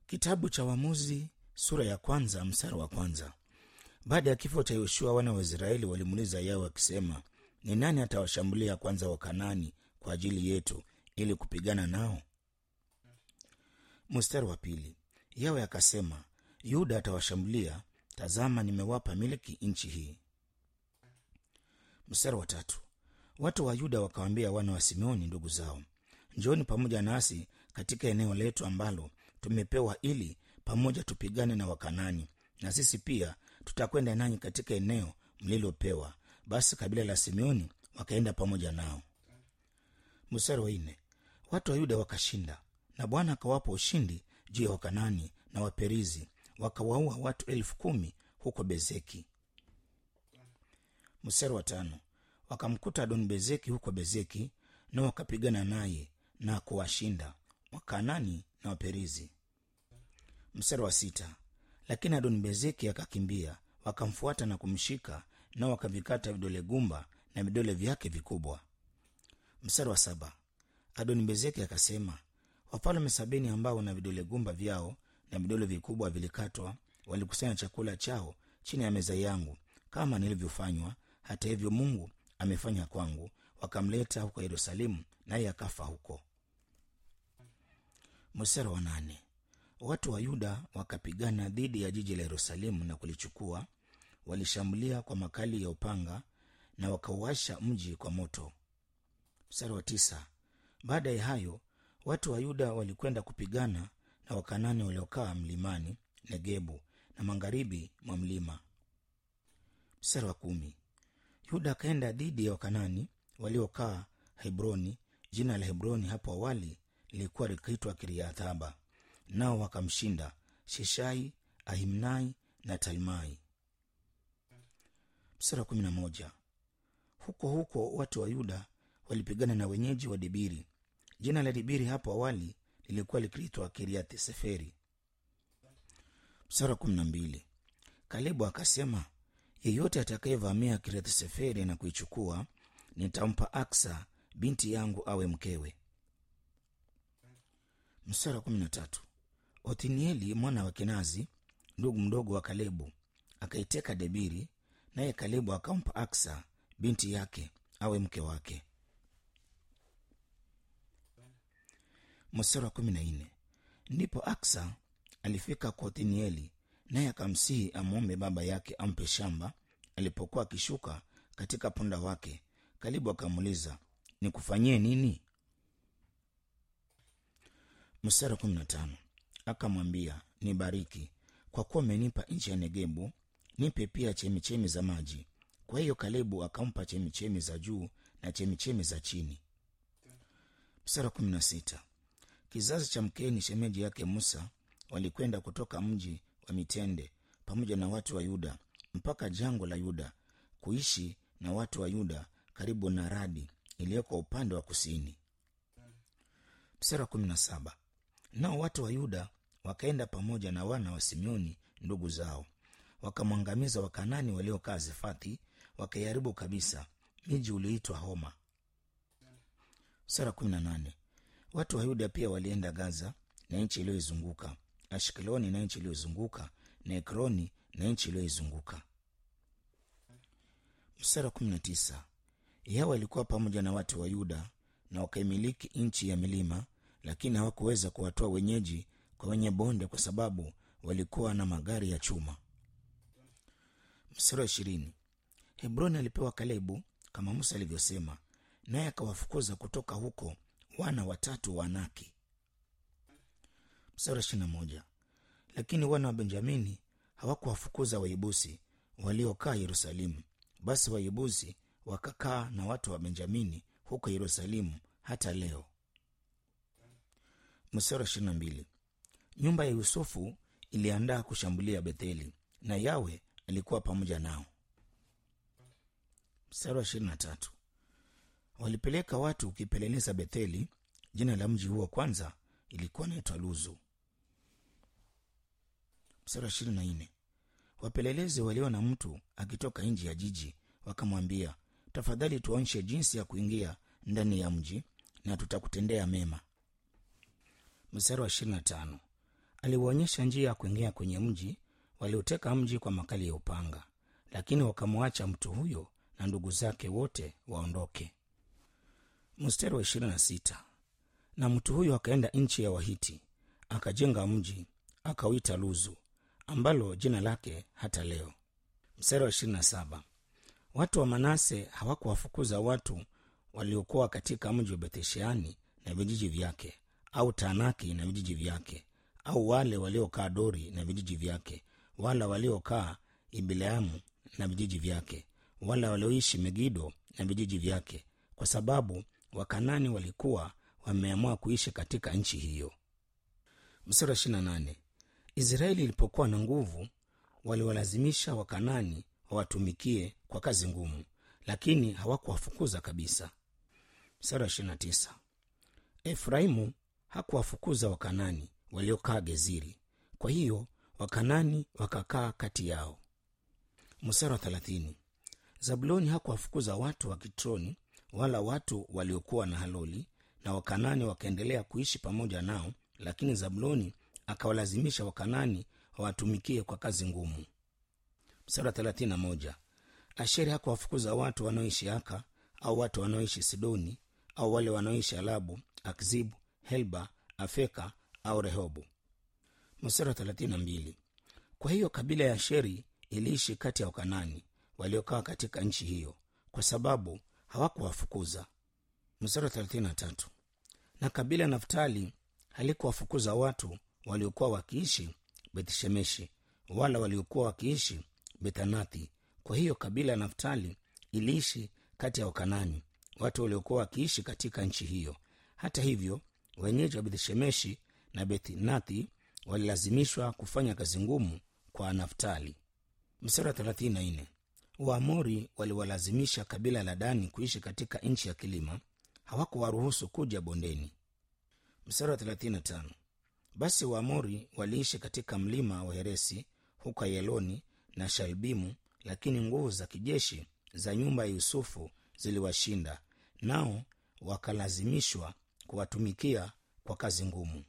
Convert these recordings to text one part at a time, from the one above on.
Kitabu cha Waamuzi sura ya kwanza mstari wa kwanza. Baada ya kifo cha Yoshua, wana wa Israeli walimuuliza Yawe wakisema, ni nani atawashambulia kwanza Wakanani kwa ajili yetu ili kupigana nao? Mstari wa pili. Yawe akasema, Yuda atawashambulia, tazama, nimewapa miliki nchi hii. Mstari wa tatu. Watu wa Yuda wakawaambia wana wa Simeoni ndugu zao, njooni pamoja nasi katika eneo letu ambalo tumepewa, ili pamoja tupigane na Wakanani, na sisi pia tutakwenda nanyi katika eneo mlilopewa. Basi kabila la Simeoni wakaenda pamoja nao. Mstari wa nne. Watu wa Yuda wakashinda, na Bwana akawapa ushindi juu ya Wakanani na Waperizi, wakawaua watu elfu kumi huko Bezeki. Mstari wa tano. Wakamkuta Adoni Bezeki huko Bezeki, na wakapigana naye na kuwashinda Wakanani na Waperizi. Mstari wa sita. Lakini Adoni Bezeki akakimbia, wakamfuata na kumshika, nao wakavikata vidole gumba na vidole vyake vikubwa. Mstari wa saba. Adoni Bezeki akasema, wafalme sabini ambao na vidole gumba vyao na vidole vikubwa vilikatwa walikusanya chakula chao chini ya meza yangu kama nilivyofanywa. Hata hivyo Mungu amefanya kwangu. Wakamleta huko Yerusalemu, naye akafa huko. Mstari wa nane. Watu wa Yuda wakapigana dhidi ya jiji la Yerusalemu na kulichukua. Walishambulia kwa makali ya upanga na wakauasha mji kwa moto. Mstari wa tisa. Baada ya hayo watu wa Yuda walikwenda kupigana na Wakanani waliokaa mlimani Negebu na magharibi mwa mlima. Mstari wa kumi. Yuda akaenda dhidi ya Wakanani waliokaa Hebroni. Jina la Hebroni hapo awali lilikuwa likiitwa Kiriathaba, nao wakamshinda Sheshai, Ahimnai na Talmai. Mstari wa kumi na moja. Huko huko watu wa Yuda walipigana na wenyeji wa Debiri. Jina la Debiri hapo awali lilikuwa likiitwa Kiriath Seferi. Mstari wa kumi na mbili. Kalebu akasema, yeyote atakayevamia Kiriath Seferi na kuichukua, nitampa Aksa binti yangu awe mkewe. Mstari wa kumi na tatu. Othnieli mwana wa Kenazi, ndugu mdogo wa Kalebu, akaiteka Debiri, naye Kalebu akampa Aksa binti yake awe mke wake. Mstari wa kumi na nne. Ndipo Aksa alifika kwa Othnieli, naye akamsihi amwombe baba yake ampe shamba. Alipokuwa akishuka katika punda wake, Kalebu akamuuliza, nikufanyie nini? Mstari wa kumi na tano. Akamwambia, nibariki, kwa kuwa umenipa nchi ya Negebu, nipe pia chemichemi za maji. Kwa hiyo Kalebu akampa chemichemi za juu na chemichemi za chini. Mstari wa kumi na sita. Kizazi cha Mkeni shemeji yake Musa walikwenda kutoka mji wa mitende pamoja na watu wa Yuda mpaka jangwa la Yuda kuishi na watu wa Yuda karibu na Radi iliyoko upande wa kusini. Mstari wa kumi na saba. Nao watu wa Yuda wakaenda pamoja na wana wa Simeoni ndugu zao, wakamwangamiza Wakanani waliokaa Zefathi, wakaiharibu kabisa miji ulioitwa Homa. Mstari wa kumi na nane. Watu wa Yuda pia walienda Gaza na nchi iliyoizunguka, Ashkeloni na nchi iliyozunguka, na Ekroni na nchi iliyoizunguka. Mstari wa kumi na tisa. Yawe alikuwa pamoja na watu wa Yuda na wakaimiliki nchi ya milima, lakini hawakuweza kuwatoa wenyeji kwa wenye bonde, kwa sababu walikuwa na magari ya chuma. Mstari wa ishirini. Hebroni alipewa Kalebu kama Musa alivyosema, naye akawafukuza kutoka huko wana watatu wa Anaki. Mstari wa ishirini na moja. Lakini wana wa Benjamini hawakuwafukuza Waibusi waliokaa Yerusalemu. Basi Waibusi wakakaa na watu wa Benjamini huko Yerusalemu hata leo. Mstari wa ishirini na mbili. Nyumba ya Yusufu iliandaa kushambulia Betheli na Yawe alikuwa pamoja nao. Mstari wa ishirini na tatu. Walipeleka watu ukipeleleza Betheli. Jina la mji huo kwanza ilikuwa naitwa Luzu. Mstari wa ishirini na nne. Wapelelezi waliona mtu akitoka nje ya jiji, wakamwambia, tafadhali tuonyeshe jinsi ya kuingia ndani ya mji na tutakutendea mema. Mstari wa ishirini na tano. aliwaonyesha njia ya kuingia kwenye mji walioteka mji kwa makali ya upanga lakini wakamwacha mtu huyo na ndugu zake wote waondoke mstari wa 26 na mtu huyo akaenda nchi ya wahiti akajenga mji akauita luzu ambalo jina lake hata leo mstari wa 27 watu wa manase hawakuwafukuza watu waliokuwa katika mji wa bethesheani na vijiji vyake au taanaki na vijiji vyake au wale waliokaa dori na vijiji vyake wala waliokaa ibileamu na vijiji vyake wala walioishi megido na vijiji vyake kwa sababu wakanani walikuwa wameamua kuishi katika nchi hiyo msura 28 israeli ilipokuwa na nguvu waliwalazimisha wakanani wawatumikie kwa kazi ngumu lakini hawakuwafukuza kabisa msara 29 efraimu hakuwafukuza wakanani waliokaa geziri kwa hiyo wakanani wakakaa kati yao msara 30 zabuloni hakuwafukuza watu wa kitroni wala watu waliokuwa na haloli na wakanani wakaendelea kuishi pamoja nao lakini zabuloni akawalazimisha wakanani wawatumikie kwa kazi ngumu msara 31 asheri hakuwafukuza watu wanaoishi aka au watu wanaoishi sidoni au wale wanaoishi alabu akzibu helba afeka au rehobu msara 32 kwa hiyo kabila ya sheri iliishi kati ya wakanani waliokaa katika nchi hiyo kwa sababu hawakuwafukuza msara 33 na kabila ya naftali halikuwafukuza watu waliokuwa wakiishi bethshemeshi wala waliokuwa wakiishi bethanathi kwa hiyo kabila ya naftali iliishi kati ya wakanani watu waliokuwa wakiishi katika nchi hiyo hata hivyo wenyeji wa bethshemeshi na bethnathi walilazimishwa kufanya kazi ngumu kwa naftali msara 34 waamori waliwalazimisha kabila la dani kuishi katika nchi ya kilima hawakuwaruhusu kuja bondeni msara 35 basi waamori waliishi katika mlima wa heresi huko yeloni na shalbimu lakini nguvu za kijeshi za nyumba ya yusufu ziliwashinda nao wakalazimishwa kuwatumikia kwa kazi ngumu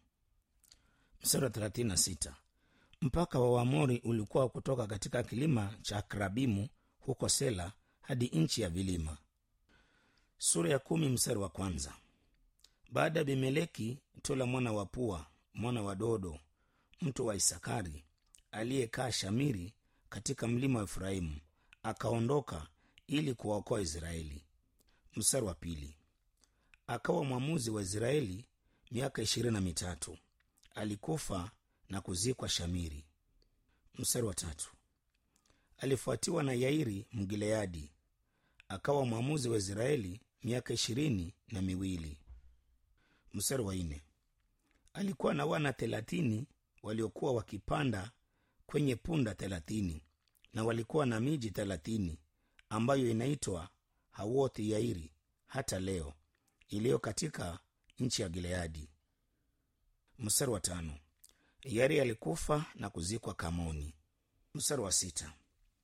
msara 36 mpaka wa waamori ulikuwa kutoka katika kilima cha akrabimu huko sela hadi nchi ya vilima sura ya kumi mstari wa kwanza baada ya bimeleki tola mwana wa pua mwana wa dodo mtu wa isakari aliyekaa shamiri katika mlima wa efraimu akaondoka ili kuwaokoa israeli mstari wa pili akawa mwamuzi wa israeli miaka ishirini na mitatu alikufa na kuzikwa shamiri mstari wa tatu alifuatiwa na yairi mgileadi akawa mwamuzi wa israeli miaka ishirini na miwili mstari wa nne alikuwa na wana thelathini waliokuwa wakipanda kwenye punda thelathini na walikuwa na miji thelathini ambayo inaitwa hawothi yairi hata leo iliyo katika nchi ya gileadi mstari wa tano yari alikufa na kuzikwa kamoni mstari wa sita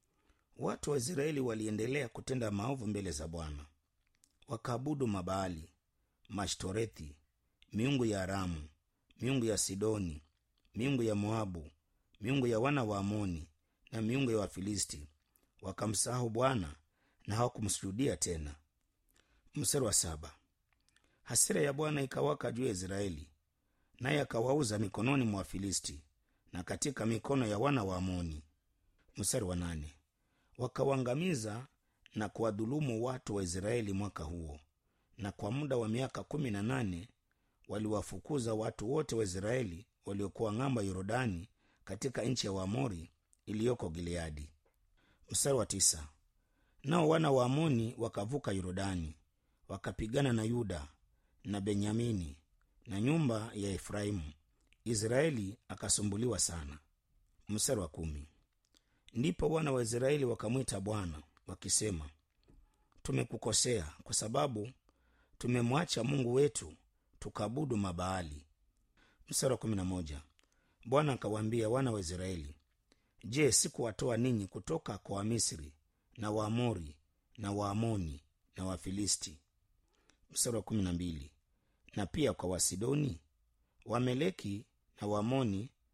watu wa israeli waliendelea kutenda maovu mbele za bwana wakaabudu mabaali mashtorethi miungu ya aramu miungu ya sidoni miungu ya moabu miungu ya wana wa amoni na miungu ya wafilisti wakamsahau bwana na hawakumsujudia tena mstari wa saba hasira ya bwana ikawaka juu ya israeli naye akawauza mikononi mwa wafilisti na katika mikono ya wana wa amoni mstari wa nane wakawaangamiza na kuwadhulumu watu wa israeli mwaka huo na kwa muda wa miaka kumi na nane waliwafukuza watu wote wa israeli waliokuwa ng'amba yorodani katika nchi ya waamori iliyoko gileadi mstari wa tisa nao wana wa amoni wakavuka yorodani wakapigana na yuda na benyamini na nyumba ya efraimu israeli akasumbuliwa sana mstari wa kumi ndipo wana wa israeli wakamwita bwana wakisema tumekukosea kwa sababu tumemwacha mungu wetu tukaabudu mabaali mstari wa kumi na moja bwana akawaambia wana wa israeli je sikuwatoa ninyi kutoka kwa wamisri na waamori na waamoni na wafilisti mstari wa kumi na mbili na pia kwa wasidoni wameleki na waamoni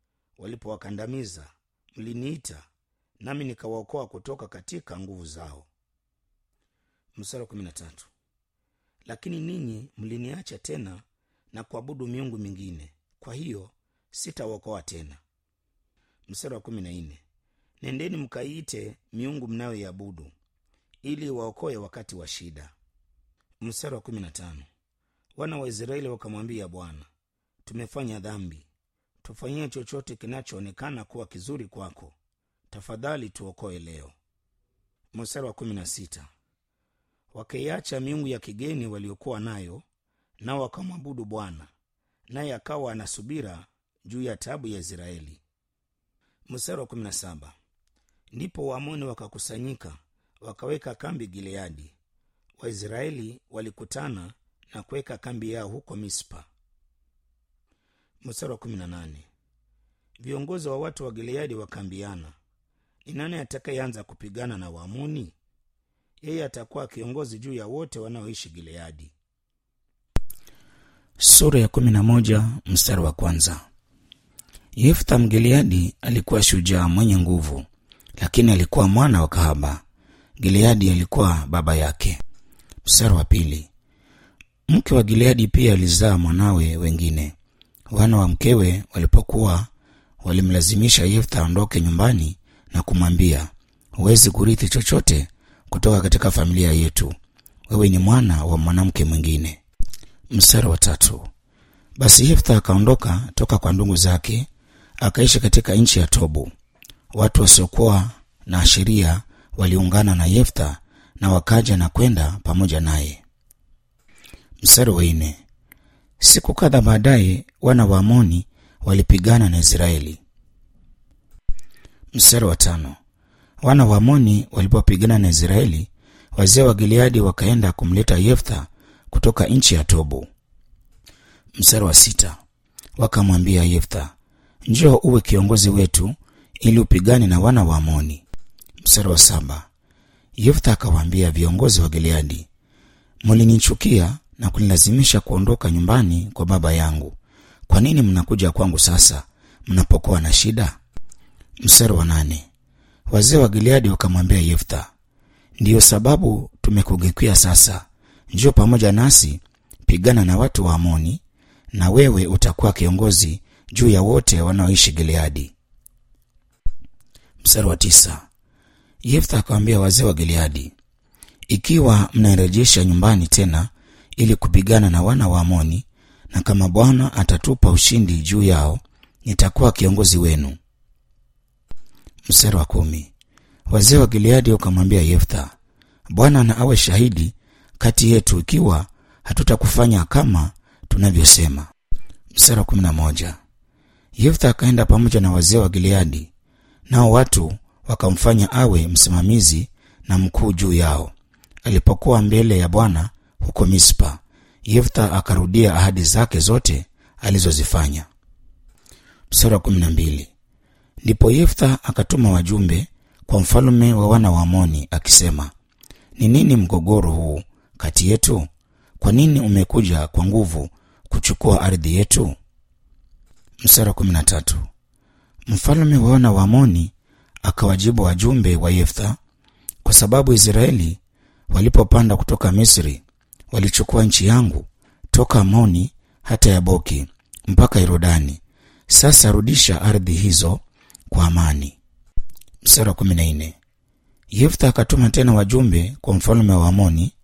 walipowakandamiza mliniita nami nikawaokoa kutoka katika nguvu zao mstari wa kumi na tatu lakini ninyi mliniacha tena na kuabudu miungu mingine kwa hiyo sitawaokoa tena mstari wa kumi na nne nendeni mkaiite miungu mnayoiabudu ili waokoe wakati wa shida mstari wa kumi na tano wana wa israeli wakamwambia bwana tumefanya dhambi tufanyie chochote kinachoonekana kuwa kizuri kwako tafadhali tuokoe leo mstari wa kumi na sita wakaiacha miungu ya kigeni waliokuwa nayo nao wakamwabudu bwana naye akawa anasubira juu ya tabu ya israeli mstari wa kumi na saba ndipo waamoni wakakusanyika wakaweka kambi gileadi waisraeli walikutana na kuweka kambi yao huko mispa mstari wa kumi na nane viongozi wa watu wa gileadi wakaambiana ni nani atakayeanza kupigana na waamoni yeye atakuwa kiongozi juu ya wote wanaoishi gileadi sura ya kumi na moja mstari wa kwanza yeftha mgileadi alikuwa shujaa mwenye nguvu lakini alikuwa mwana wa kahaba gileadi alikuwa baba yake mstari wa pili mke wa gileadi pia alizaa mwanawe wengine wana wa mkewe walipokuwa walimlazimisha yeftha aondoke nyumbani na kumwambia huwezi kurithi chochote kutoka katika familia yetu wewe ni mwana wa mwanamke mwingine mstari wa tatu basi yeftha akaondoka toka kwa ndugu zake akaishi katika nchi ya tobu watu wasiokuwa na sheria waliungana na yeftha na wakaja na kwenda pamoja naye mstari wa nne siku kadha baadaye wana wa amoni walipigana na israeli mstari wa tano wana wa amoni walipopigana na israeli wazee wa gileadi wakaenda kumleta yeftha kutoka nchi ya tobu mstari wa sita wakamwambia yeftha njoo uwe kiongozi wetu ili upigane na wana wa amoni mstari wa saba yeftha akawaambia viongozi wa gileadi mulinichukia na kunilazimisha kuondoka nyumbani kwa baba yangu kwa nini mnakuja kwangu sasa mnapokuwa na shida mstari wa nane wazee wa gileadi wakamwambia yeftha ndiyo sababu tumekugeukia sasa njio pamoja nasi pigana na watu wa amoni na wewe utakuwa kiongozi juu ya wote wanaoishi gileadi mstari wa tisa yeftha akawambia wazee wa gileadi ikiwa mnairejesha nyumbani tena ili kupigana na wana wa amoni na kama bwana atatupa ushindi juu yao nitakuwa kiongozi wenu mstari wa kumi wazee wa gileadi wakamwambia yeftha bwana na awe shahidi kati yetu ikiwa hatutakufanya kama tunavyosema mstari wa kumi na moja yeftha akaenda pamoja na wazee wa gileadi nao watu wakamfanya awe msimamizi na mkuu juu yao alipokuwa mbele ya bwana huko mispa yeftha akarudia ahadi zake zote alizozifanya mstari wa kumi na mbili ndipo yeftha akatuma wajumbe kwa mfalume wa wana wa amoni akisema ni nini mgogoro huu kati yetu kwa nini umekuja kwa nguvu kuchukua ardhi yetu mstari wa kumi na tatu mfalume wa wana wa amoni akawajibu wajumbe wa yeftha kwa sababu israeli walipopanda kutoka misri walichukua nchi yangu toka amoni hata yaboki mpaka yorodani sasa rudisha ardhi hizo kwa amani mstari wa kumi na nne yeftha akatuma tena wajumbe kwa mfalume wa amoni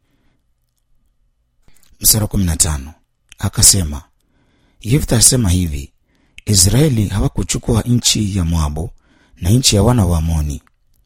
mstari wa kumi na tano akasema yeftha asema hivi israeli hawakuchukua nchi ya moabu na nchi ya wana wa amoni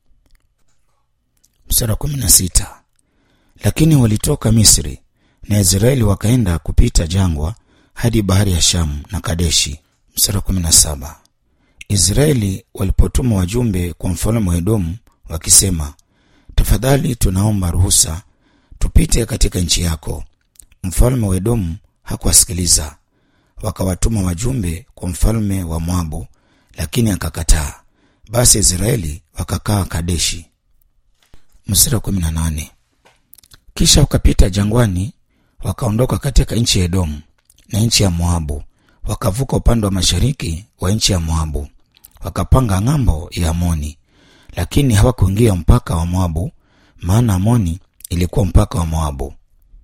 mstari wa kumi na sita lakini walitoka misri na israeli wakaenda kupita jangwa hadi bahari ya shamu na kadeshi mstari wa kumi na saba israeli walipotuma wajumbe kwa mfalme wa edomu wakisema tafadhali tunaomba ruhusa tupite katika nchi yako mfalme wa edomu hakuwasikiliza wakawatuma wajumbe kwa mfalme wa moabu lakini akakataa basi israeli wakakaa kadeshi mstari wa kumi na nane kisha wakapita jangwani wakaondoka katika nchi ya edomu na nchi ya moabu wakavuka upande wa mashariki wa nchi ya moabu wakapanga ng'ambo ya Amoni, lakini hawakuingia mpaka wa Moabu, maana Amoni ilikuwa mpaka wa Moabu.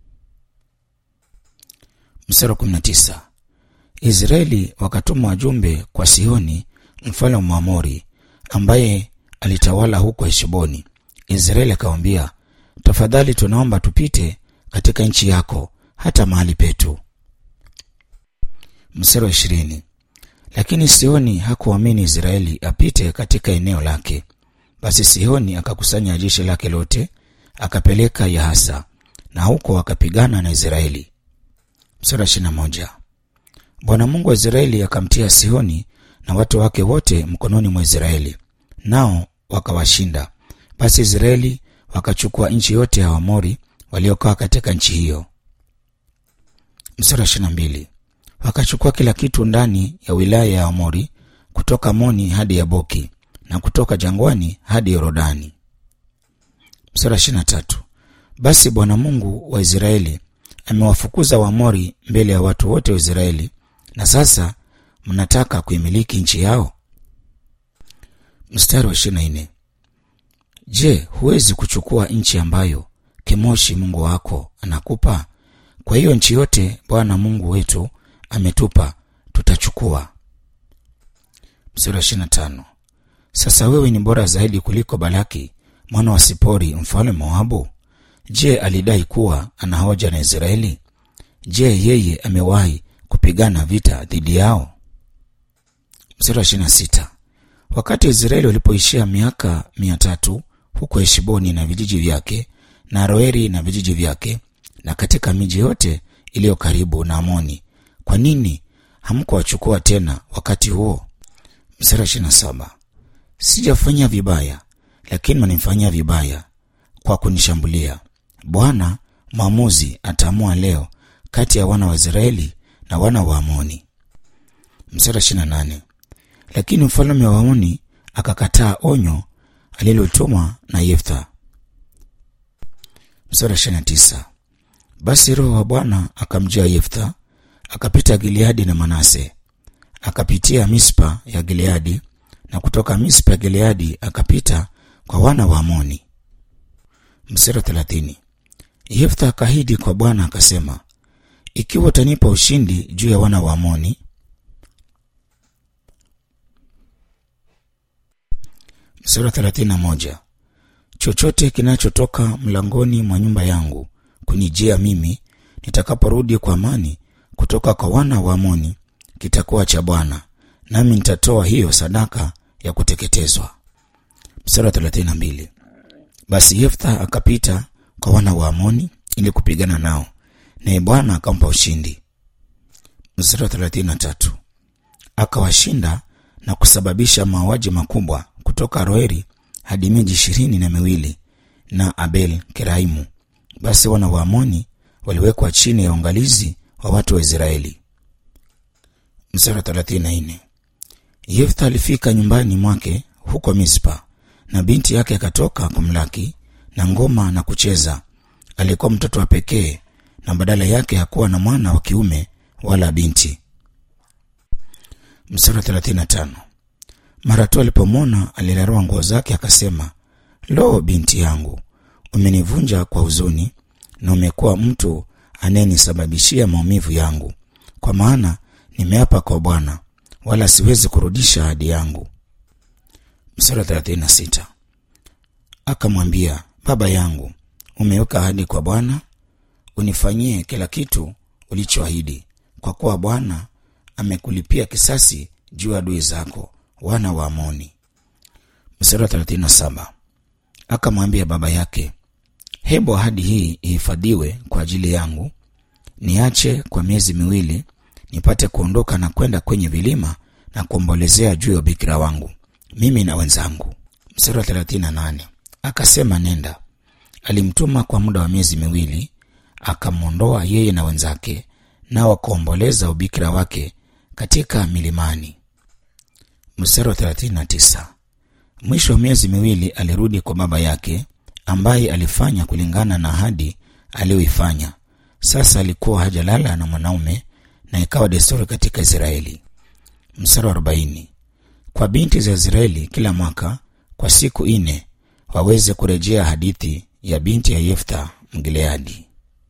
Mstari wa 19. Israeli wakatuma wajumbe kwa Sihoni mfalme wa Mwamori ambaye alitawala huko Heshboni. Israeli akamwambia, tafadhali tunaomba tupite katika nchi yako hata mahali petu. Mstari wa ishirini. Lakini Sihoni hakuamini Israeli apite katika eneo lake. Basi Sihoni akakusanya jeshi lake lote akapeleka Yahasa, na huko akapigana na Israeli. Mstari wa ishirini na moja. Bwana Mungu wa Israeli akamtia Sihoni na watu wake wote mkononi mwa Israeli, nao wakawashinda. Basi Israeli wakachukua nchi yote ya Waamori waliokaa katika nchi hiyo. Mstari wa ishirini na mbili. Wakachukua kila kitu ndani ya wilaya ya Amori, kutoka Moni hadi Yaboki na kutoka jangwani hadi Yorodani. Mstari wa ishirini na tatu. Basi Bwana Mungu wa Israeli amewafukuza Waamori mbele ya watu wote wa Israeli, na sasa mnataka kuimiliki nchi yao. Mstari wa ishirini na nne. Je, huwezi kuchukua nchi ambayo Kemoshi Mungu wako anakupa? Kwa hiyo nchi yote Bwana Mungu wetu ametupa tutachukua. Mstari wa ishirini na tano. Sasa wewe ni bora zaidi kuliko Balaki mwana wa Sipori mfalme Moabu. Je, alidai kuwa ana hoja na Israeli? Je, yeye amewahi kupigana vita dhidi yao? Mstari wa ishirini na sita. Wakati Israeli walipoishia miaka mia tatu huko Heshiboni na vijiji vyake na Roeri na vijiji vyake na katika miji yote iliyo karibu na Amoni, kwa nini hamkuwachukua tena wakati huo? Mstari wa ishirini na saba. Sijafanya vibaya, lakini wanifanyia vibaya kwa kunishambulia. Bwana mwamuzi ataamua leo kati ya wana wa Israeli na wana wa Amoni. Mstari wa ishirini na nane. Lakini mfalme wa Amoni akakataa onyo alilotumwa na Yeftha. Mstari wa ishirini na tisa. Basi Roho wa Bwana akamjia Yeftha, akapita Gileadi na Manase, akapitia Mispa ya Gileadi, na kutoka Mispa ya Gileadi akapita kwa wana wa Amoni. Mstari wa thelathini. Yeftha akahidi kwa Bwana akasema, ikiwa utanipa ushindi juu ya wana wa Amoni Mstari wa thelathini na moja. Chochote kinachotoka mlangoni mwa nyumba yangu kunijia mimi nitakaporudi kwa amani kutoka kwa wana wa Amoni kitakuwa cha Bwana, nami nitatoa hiyo sadaka ya kuteketezwa. Mstari wa thelathini na mbili. Basi Yeftha akapita kwa wana wa Amoni ili kupigana nao, naye Bwana akampa ushindi. Mstari wa thelathini na tatu. Akawashinda na kusababisha mauaji makubwa kutoka Roeri hadi miji ishirini na miwili na Abel Keraimu. Basi wana wa Amoni waliwekwa chini ya uangalizi wa watu wa Israeli. Mstari wa thelathini na nne. Yeftha alifika nyumbani mwake huko Mispa, na binti yake akatoka kumlaki na ngoma na kucheza. Alikuwa mtoto wa pekee, na badala yake hakuwa na mwana wa kiume wala binti. Mstari wa thelathini na tano. Mara tu alipomwona alilarua nguo zake, akasema, Lo, binti yangu, umenivunja kwa huzuni, na umekuwa mtu anayenisababishia maumivu yangu, kwa maana nimeapa kwa Bwana, wala siwezi kurudisha ahadi yangu. Mstari wa thelathini na sita. Akamwambia, baba yangu, umeweka ahadi kwa Bwana, unifanyie kila kitu ulichoahidi, kwa kuwa Bwana amekulipia kisasi juu ya adui zako wana wa Amoni. Mstari wa 37. Akamwambia baba yake, hebu ahadi hii ihifadhiwe kwa ajili yangu, niache kwa miezi miwili nipate kuondoka na kwenda kwenye vilima na kuombolezea juu ya ubikira wangu mimi na wenzangu. Mstari wa 38. Akasema, nenda. Alimtuma kwa muda wa miezi miwili, akamwondoa yeye na wenzake, nao wakaomboleza ubikira wake katika milimani. Mstari wa 39. Mwisho wa miezi miwili alirudi kwa baba yake, ambaye alifanya kulingana na ahadi aliyoifanya. Sasa alikuwa hajalala na mwanaume, na ikawa desturi katika Israeli. Mstari wa 40. kwa binti za Israeli kila mwaka kwa siku nne waweze kurejea hadithi ya binti ya Yeftha Mgileadi.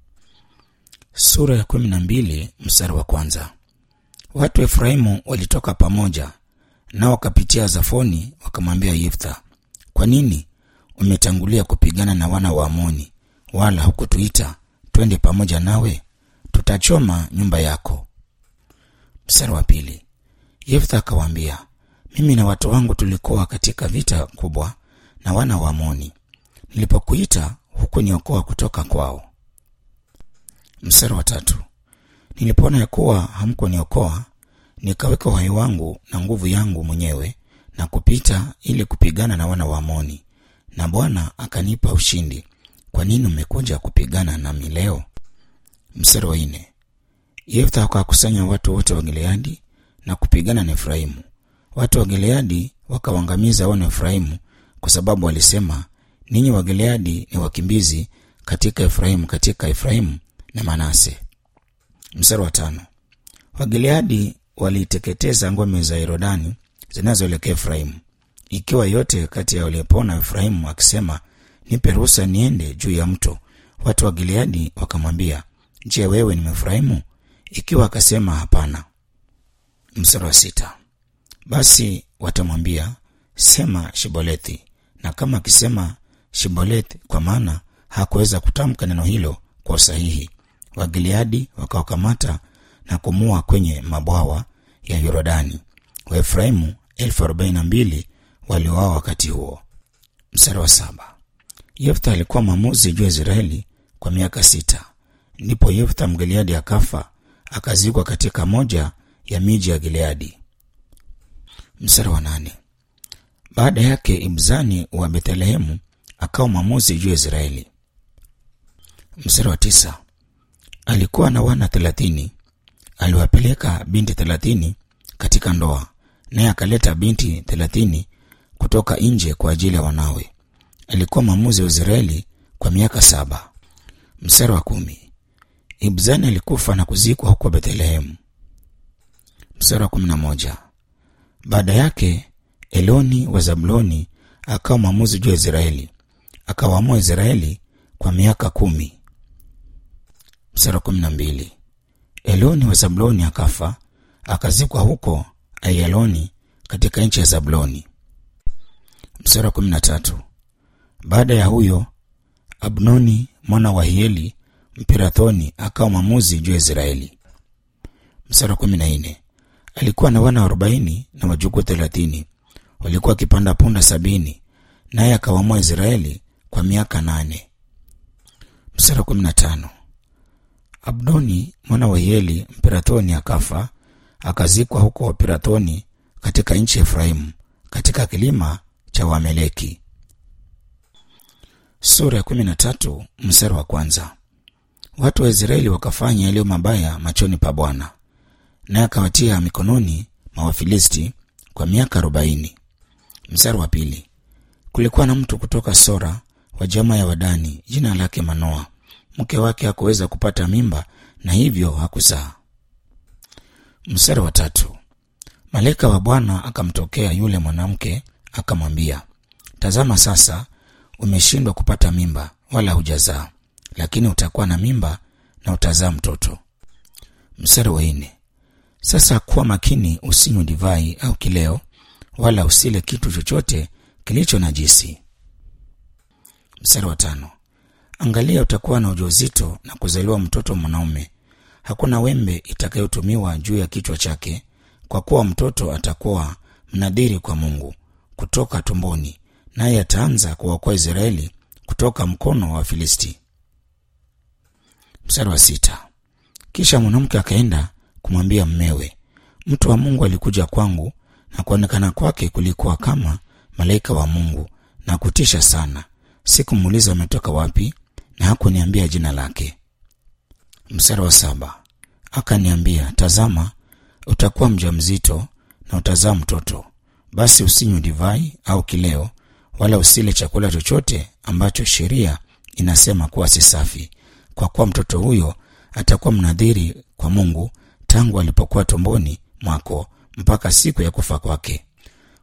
Sura ya kumi na mbili mstari wa kwanza. Watu wa Efraimu walitoka pamoja nao wakapitia Zafoni, wakamwambia Yeftha, kwa nini umetangulia kupigana na wana wa Amoni, wala hukutuita twende pamoja nawe? Tutachoma nyumba yako. Mstari wa pili. Yeftha akawaambia, mimi na watu wangu tulikuwa katika vita kubwa na wana wa Amoni. Nilipokuita hukuniokoa kutoka kwao. Mstari wa tatu. Nilipoona ya kuwa hamkuniokoa, nikaweka uhai wangu na nguvu yangu mwenyewe na kupita ili kupigana na wana wa Amoni, na Bwana akanipa ushindi. Kwa nini umekuja kupigana nami leo? Mstari wa nne. Yeftha akawakusanya watu wote wa Gileadi na kupigana na Efraimu. Watu wa Gileadi wakawaangamiza wana wa Efraimu kwa sababu walisema, ninyi wa Gileadi ni wakimbizi katika Efraimu, katika Efraimu na Manase. Mstari wa tano. Wagileadi waliteketeza ngome za Yorodani zinazoelekea Efraimu, ikiwa yote kati ya waliopona Efraimu akisema, nipe ruhusa niende juu ya mto. Watu wa Gileadi wakamwambia, je, wewe ni Mefraimu? Ikiwa akasema hapana. Mstari wa sita. Basi watamwambia sema Shibolethi, na kama akisema Shibolethi, kwa maana hakuweza kutamka neno hilo kwa usahihi, Wagileadi wakawakamata na kumua kwenye mabwawa ya Yorodani. Waefraimu elfu arobaini na mbili waliuawa wakati huo. Mstari wa saba. Yeftha alikuwa mwamuzi juu ya Israeli kwa miaka sita. Ndipo Yeftha Mgileadi akafa akazikwa katika moja ya miji ya Gileadi. Mstari wa nane. Baada yake Ibzani wa Bethlehemu akawa mwamuzi juu ya Israeli. Mstari wa tisa. Alikuwa na wana thelathini. Aliwapeleka binti thelathini katika ndoa, naye akaleta binti thelathini kutoka nje kwa ajili ya wanawe. Alikuwa mwamuzi wa Israeli kwa miaka saba. Mstari wa kumi. Ibzani alikufa na kuzikwa huko Bethlehemu. Mstari wa kumi na moja. Baada yake Eloni wa Zabuloni akawa mwamuzi juu ya Israeli, akawaamua Israeli kwa miaka kumi. Mstari wa kumi na mbili. Eloni wa Zabuloni akafa akazikwa huko Ayaloni katika nchi ya Zabuloni. Mstari wa kumi na tatu. Baada ya huyo Abnoni mwana wa Hieli Mpirathoni akawa mwamuzi juu ya Israeli. Mstari wa kumi na nne. Alikuwa na wana arobaini na wajukuu thelathini walikuwa wakipanda punda sabini, naye akawaamua Israeli kwa miaka nane. Mstari wa kumi na tano. Abdoni mwana wa Hieli Mpirathoni akafa akazikwa huko Pirathoni katika nchi ya Efraimu katika kilima cha Wameleki. Sura ya kumi na tatu mstari wa kwanza. Watu wa Israeli wakafanya yaliyo mabaya machoni pa Bwana, naye akawatia mikononi mwa Wafilisti kwa miaka arobaini. Mstari wa pili. Kulikuwa na mtu kutoka Sora wa jamaa ya Wadani, jina lake Manoa. Mke wake hakuweza kupata mimba na hivyo hakuzaa. Mstari wa tatu. Malaika wa Bwana akamtokea yule mwanamke akamwambia, tazama, sasa umeshindwa kupata mimba wala hujazaa, lakini utakuwa na mimba na utazaa mtoto. Mstari wa nne. Sasa kuwa makini, usinywe divai au kileo, wala usile kitu chochote kilicho najisi. Mstari wa tano. Angalia, utakuwa na ujauzito na kuzaliwa mtoto mwanaume. Hakuna wembe itakayotumiwa juu ya kichwa chake, kwa kuwa mtoto atakuwa mnadhiri kwa Mungu kutoka tumboni, naye ataanza kuwaokoa Israeli kutoka mkono wa Wafilisti. Mstari wa sita. Kisha mwanamke akaenda kumwambia mmewe, mtu wa Mungu alikuja kwangu, na kuonekana kwake kulikuwa kama malaika wa Mungu na kutisha sana. Sikumuuliza ametoka wapi, na hakuniambia jina lake. Mstari wa saba. Akaniambia, tazama, utakuwa mjamzito na utazaa mtoto, basi usinywe divai au kileo, wala usile chakula chochote ambacho sheria inasema kuwa si safi, kwa kuwa mtoto huyo atakuwa mnadhiri kwa Mungu tangu alipokuwa tumboni mwako mpaka siku ya kufa kwake.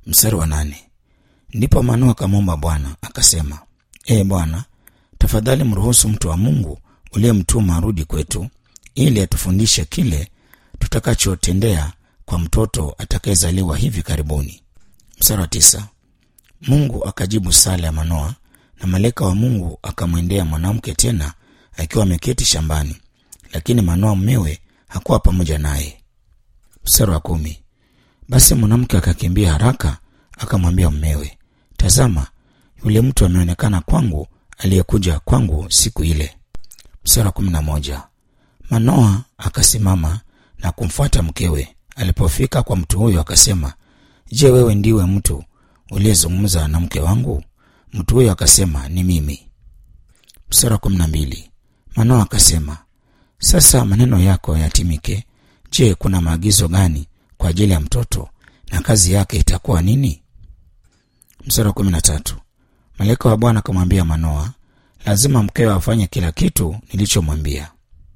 mstari wa nane ndipo manoa akamwomba bwana akasema ee bwana tafadhali mruhusu mtu wa mungu uliyemtuma arudi kwetu ili atufundishe kile tutakachotendea kwa mtoto atakayezaliwa hivi karibuni mstari wa tisa mungu akajibu sala ya manoa na malaika wa mungu akamwendea mwanamke tena akiwa ameketi shambani lakini manoa mmewe hakuwa pamoja naye mstari wa kumi basi mwanamke akakimbia haraka akamwambia mmewe tazama yule mtu ameonekana kwangu aliyekuja kwangu siku ile mstari wa kumi na moja manoa akasimama na kumfuata mkewe alipofika kwa mtu huyo akasema je wewe ndiwe mtu uliyezungumza na mke wangu mtu huyo akasema ni mimi mstari wa kumi na mbili manoa akasema sasa maneno yako yatimike je kuna maagizo gani kwa ajili ya mtoto na kazi yake itakuwa nini mstari wa kumi na tatu malaika wa bwana akamwambia manoa lazima mkewe afanye kila kitu nilichomwambia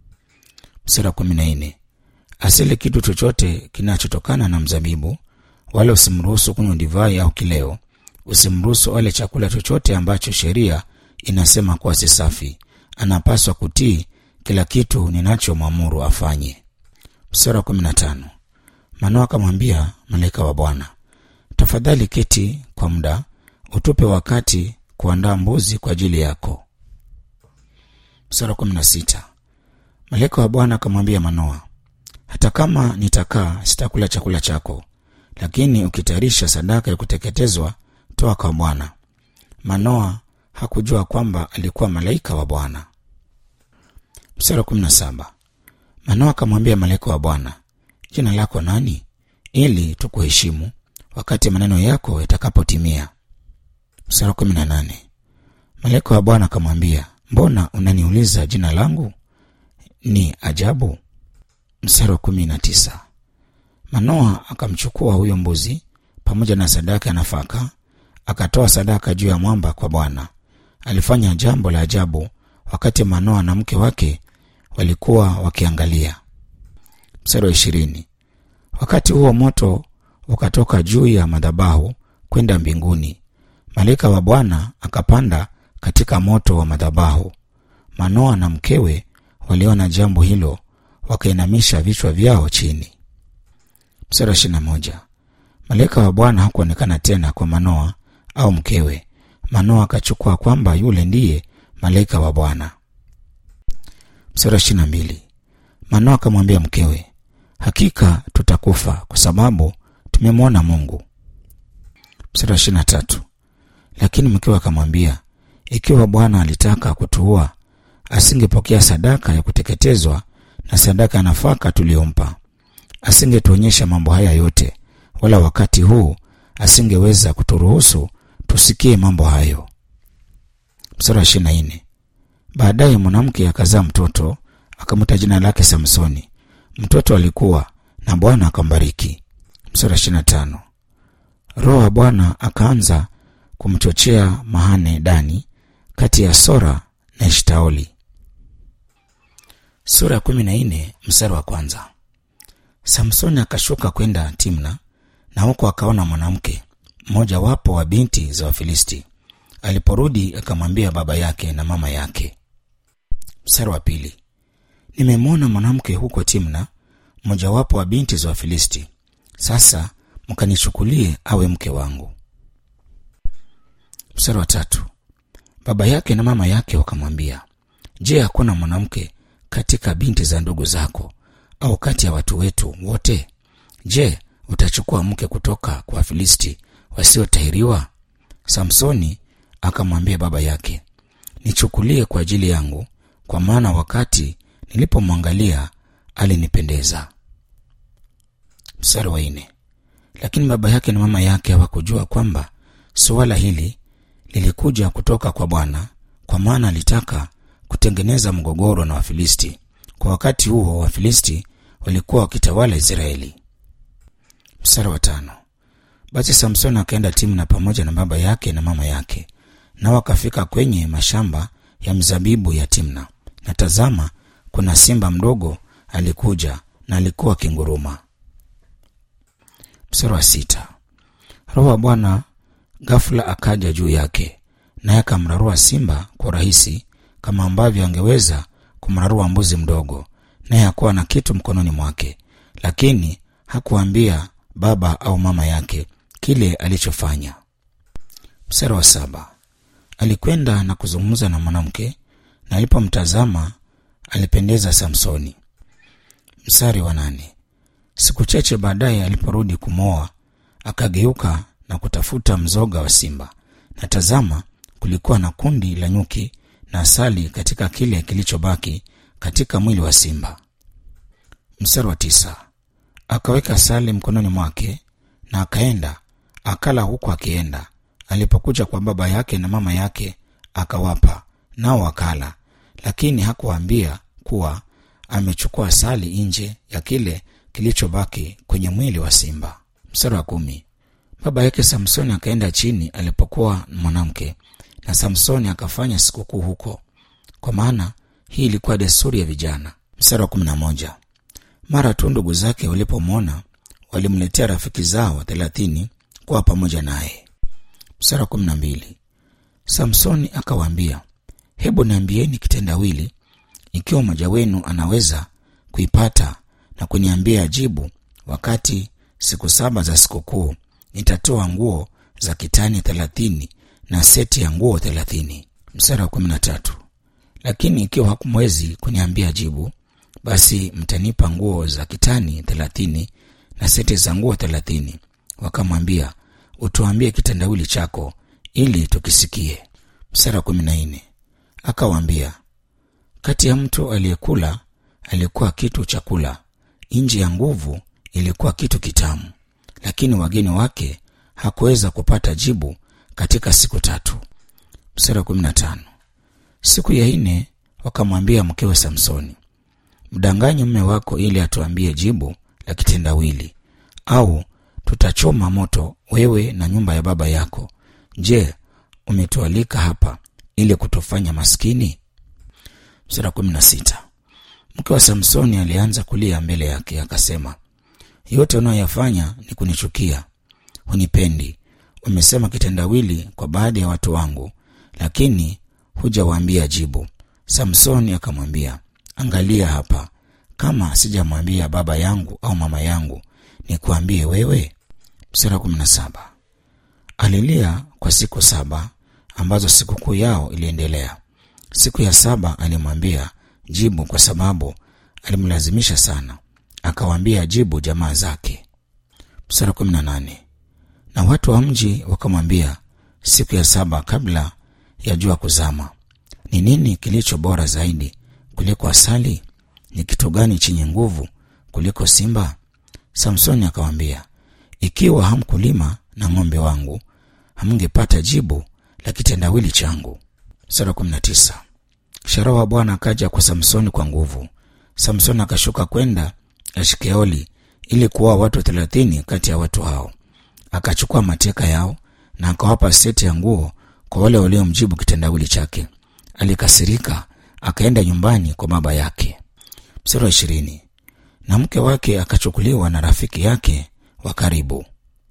mstari wa kumi na nne asili kitu chochote kinachotokana na mzabibu wala usimruhusu kunywa divai au kileo usimruhusu ale chakula chochote ambacho sheria inasema kuwa si safi anapaswa kutii kila kitu ninachomwamuru afanye mstari wa kumi na tano manoa akamwambia malaika wa bwana tafadhali keti kwa muda utupe wakati kuandaa mbuzi kwa ajili yako mstari wa kumi na sita malaika wa bwana akamwambia manoa hata kama nitakaa sitakula chakula chako lakini ukitayarisha sadaka ya kuteketezwa toa kwa bwana manoa hakujua kwamba alikuwa malaika wa bwana mstari wa kumi na saba manoa akamwambia malaika wa bwana jina lako nani ili tukuheshimu wakati maneno yako yatakapotimia mstari wa kumi na nane malaika wa bwana akamwambia mbona unaniuliza jina langu ni ajabu mstari wa kumi na tisa manoa akamchukua huyo mbuzi pamoja na sadaka ya nafaka akatoa sadaka juu ya mwamba kwa bwana alifanya jambo la ajabu wakati manoa na mke wake walikuwa wakiangalia mstari wa ishirini wakati huo moto ukatoka juu ya madhabahu kwenda mbinguni malaika wa bwana akapanda katika moto wa madhabahu manoa na mkewe waliona jambo hilo wakainamisha vichwa vyao chini mstari wa ishirina moja malaika wa bwana hakuonekana tena kwa manoa au mkewe manoa akachukua kwamba yule ndiye malaika wa bwana mstari wa ishirina mbili manoa akamwambia mkewe hakika tutakufa kwa sababu tumemwona mungu mstari wa ishirina tatu lakini mkewe akamwambia ikiwa bwana alitaka kutuua asingepokea sadaka ya kuteketezwa na sadaka ya nafaka tuliyompa asingetuonyesha mambo haya yote wala wakati huu asingeweza kuturuhusu tusikie mambo hayo mstari wa ishirina nne baadaye mwanamke akazaa mtoto akamwita jina lake samsoni mtoto alikuwa na bwana akambariki mstari wa ishirina tano roho wa bwana akaanza kumchochea mahane dani kati ya sora na eshtaoli sura ya kumi na nne mstari wa kwanza samsoni akashuka kwenda timna na huko akaona mwanamke mmojawapo wa binti za wafilisti aliporudi akamwambia baba yake na mama yake mstari wa pili nimemwona mwanamke huko timna mmojawapo wa binti za wafilisti sasa mkanichukulie awe mke wangu mstari wa tatu baba yake na mama yake wakamwambia je hakuna mwanamke katika binti za ndugu zako au kati ya watu wetu wote je utachukua mke kutoka kwa wafilisti wasiotahiriwa samsoni akamwambia baba yake nichukulie kwa ajili yangu kwa maana wakati nilipomwangalia alinipendeza mstari wa nne lakini baba yake na mama yake hawakujua kwamba suala hili lilikuja kutoka kwa bwana kwa maana alitaka kutengeneza mgogoro na wafilisti kwa wakati huo wafilisti walikuwa wakitawala israeli mstari wa tano basi samsoni akaenda timna pamoja na baba yake na mama yake nao akafika kwenye mashamba ya mzabibu ya timna na tazama kuna simba mdogo alikuja na alikuwa akinguruma mstari wa sita roho wa bwana ghafula akaja juu yake naye akamrarua simba kwa urahisi kama ambavyo angeweza kumrarua mbuzi mdogo naye hakuwa na kitu mkononi mwake lakini hakuambia baba au mama yake kile alichofanya mstari wa saba alikwenda na kuzungumza na mwanamke na alipomtazama alipendeza samsoni mstari wa nane siku chache baadaye aliporudi kumwoa akageuka na kutafuta mzoga wa simba na tazama kulikuwa na kundi la nyuki na asali katika kile kilichobaki katika mwili wa simba mstari wa tisa akaweka asali mkononi mwake na akaenda akala huku akienda alipokuja kwa baba yake na mama yake akawapa nao wakala lakini hakuwaambia kuwa amechukua asali nje ya kile kilichobaki kwenye mwili wa simba mstari wa kumi baba yake samsoni akaenda chini alipokuwa mwanamke na samsoni akafanya sikukuu huko kwa maana hii ilikuwa desturi ya vijana mstari wa kumi na moja mara tu ndugu zake walipomwona walimletea rafiki zao thelathini kuwa pamoja naye mstari wa kumi na mbili samsoni akawaambia hebu niambieni kitendawili ikiwa mmoja wenu anaweza kuipata na kuniambia jibu wakati siku saba za sikukuu nitatoa nguo za kitani thelathini na seti ya nguo thelathini mstari wa kumi na tatu lakini ikiwa hakumwezi kuniambia jibu basi mtanipa nguo za kitani thelathini na seti za nguo thelathini wakamwambia utuambie kitendawili chako ili tukisikie mstari wa kumi na nne akawaambia kati ya mtu aliyekula alikuwa kitu chakula nje ya nguvu ilikuwa kitu kitamu lakini wageni wake hakuweza kupata jibu katika siku tatu mstari wa kumi na tano siku ya nne wakamwambia mkewe samsoni mdanganye mme wako ili atuambie jibu la kitendawili au tutachoma moto wewe na nyumba ya baba yako je umetualika hapa ili kutufanya maskini mstari kumi na sita mke wa samsoni alianza kulia mbele yake akasema yote unayoyafanya ni kunichukia hunipendi umesema kitendawili kwa baadhi ya watu wangu lakini hujawaambia jibu samsoni akamwambia angalia hapa kama sijamwambia baba yangu au mama yangu nikuambie wewe mstari wa kumi na saba alilia kwa siku saba ambazo sikukuu yao iliendelea siku ya saba alimwambia jibu kwa sababu alimlazimisha sana akawaambia jibu jamaa zake mstari kumi na nane na watu wa mji wakamwambia siku ya saba kabla ya jua kuzama ni nini kilicho bora zaidi kuliko asali ni kitu gani chenye nguvu kuliko simba samsoni akawambia ikiwa hamkulima na ng'ombe wangu hamngepata jibu la kitendawili changu sura kumi na tisa kisha wa bwana akaja kwa samsoni kwa nguvu samsoni akashuka kwenda ashkeoli ili kuoa watu thelathini kati ya watu hao akachukua mateka yao na akawapa seti ya nguo kwa wale waliomjibu kitendawili chake alikasirika akaenda nyumbani kwa baba yake mstari wa ishirini na mke wake akachukuliwa na rafiki yake wa karibu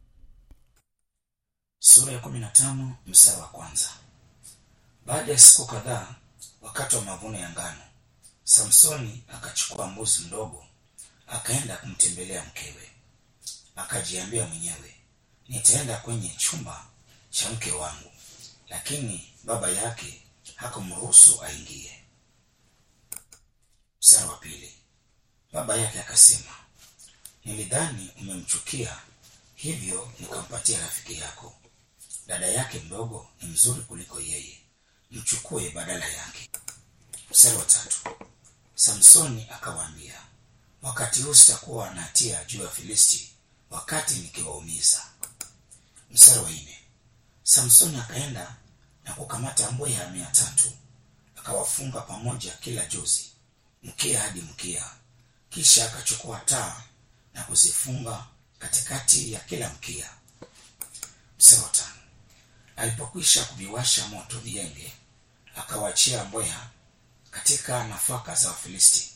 sura ya kumi na tano mstari wa kwanza baada ya siku kadhaa wakati wa mavuno ya ngano samsoni akachukua mbuzi mdogo akaenda kumtembelea mkewe akajiambia mwenyewe nitaenda kwenye chumba cha mke wangu lakini baba yake hakumruhusu aingie mstari wa pili baba yake akasema nilidhani umemchukia hivyo nikampatia rafiki yako dada yake mdogo ni mzuri kuliko yeye mchukue badala yake mstari wa tatu samsoni akawaambia wakati huu sitakuwa na hatia juu ya filisti wakati nikiwaumiza mstari wa nne samsoni akaenda na kukamata mbweha mia tatu akawafunga pamoja kila jozi mkia hadi mkia kisha akachukua taa na kuzifunga katikati ya kila mkia mstari wa tano alipokwisha kuviwasha moto vienge akawachia mbweha katika nafaka za wafilisti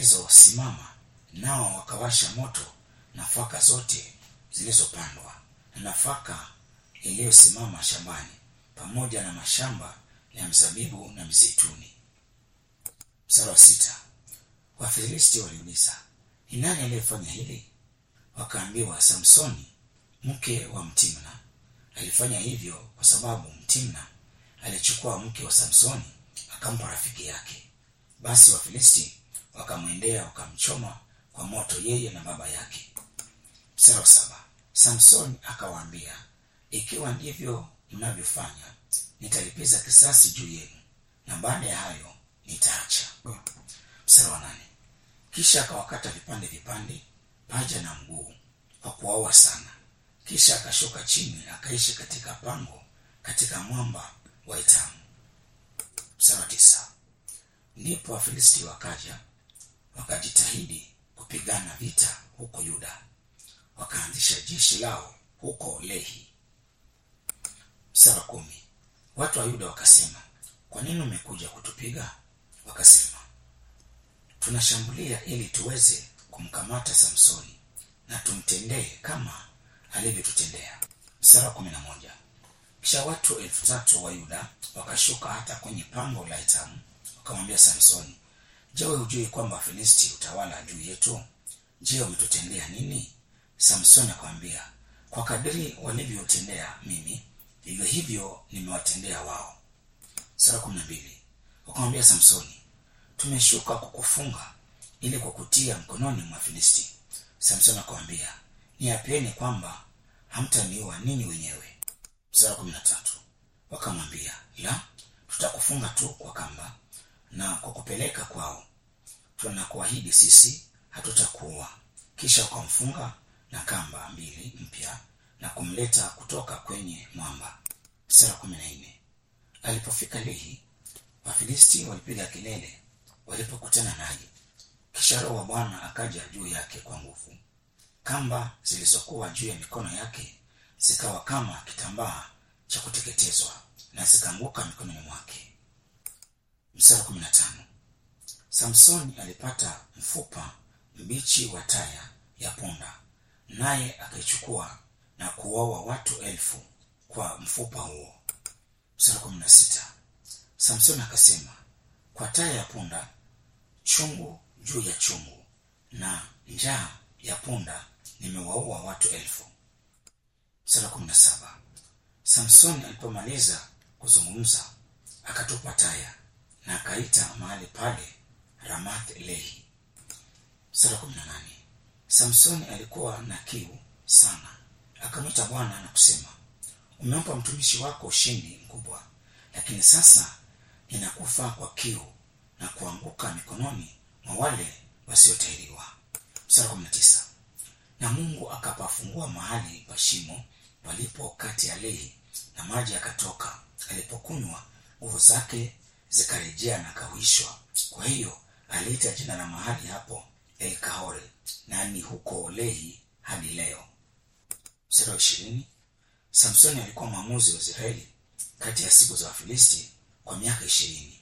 zilizosimama nao wakawasha moto nafaka zote zilizopandwa na nafaka iliyosimama shambani pamoja na mashamba ya mzabibu na mzeituni mstari wa sita wafilisti waliuliza ni nani aliyefanya hili wakaambiwa samsoni mke wa mtimna alifanya hivyo kwa sababu mtimna alichukua mke wa samsoni akampa rafiki yake basi wafilisti wakamwendea wakamchoma kwa moto yeye na baba yake mstari wa saba samsoni akawaambia ikiwa ndivyo mnavyofanya nitalipiza kisasi juu yenu na baada ya hayo nitaacha mstari wa nane kisha akawakata vipande vipande paja na mguu kwa kuwaua sana kisha akashuka chini akaishi katika pango katika mwamba wa itamu mstari wa tisa ndipo wafilisti wakaja wakajitahidi kupigana vita huko yuda wakaanzisha jeshi lao huko lehi mstari wa kumi watu wa yuda wakasema kwa nini umekuja kutupiga wakasema tunashambulia ili tuweze kumkamata samsoni na tumtendee kama alivyotutendea mstari wa kumi na moja kisha watu elfu tatu wa yuda wakashuka hata kwenye pango la itamu wakamwambia samsoni je we hujui kwamba wafilisti utawala juu yetu je umetutendea nini samsoni akamwambia kwa kadiri walivyotendea mimi vivyo hivyo nimewatendea wao sara kumi na mbili wakamwambia samsoni tumeshuka kukufunga ili kwa kutia mkononi mwa filisti samsoni akamwambia niapieni kwamba hamtaniua ninyi wenyewe msara kumi na tatu wakamwambia la tutakufunga tu kwa kamba na kwa kupeleka kwao tunakuahidi sisi hatutakuua kisha wakamfunga na kamba mbili mpya na kumleta kutoka kwenye mwamba msara kumi na nne alipofika lehi wafilisti walipiga kelele walipokutana naye kisha roho wa bwana akaja juu yake kwa nguvu kamba zilizokuwa juu ya mikono yake zikawa kama kitambaa cha kuteketezwa na zikaanguka mikononi mwake msara kumi na tano samsoni alipata mfupa mbichi wa taya ya punda naye akaichukua na kuwaua watu elfu kwa mfupa huo msara kumi na sita samsoni akasema kwa taya ya punda chungu juu ya chungu na njaa ya punda nimewaua watu elfu msara kumi na saba samsoni alipomaliza kuzungumza akatupa taya na akaita mahali pale ramath lehi msara kumi na nane samsoni alikuwa na kiu sana akamwita bwana na kusema umempa mtumishi wako ushindi mkubwa lakini sasa ninakufa kwa kiu na kuanguka mikononi mwa wale wasiotahiriwa msara kumi na tisa na mungu akapafungua mahali pa shimo palipo kati ya lehi na maji yakatoka alipokunywa nguvu zake zikarejea na kahuishwa kwa hiyo aliita jina la mahali hapo elkahore na ni huko lehi hadi leo mstari wa ishirini samsoni alikuwa mwamuzi wa israeli kati ya siku za wafilisti kwa miaka ishirini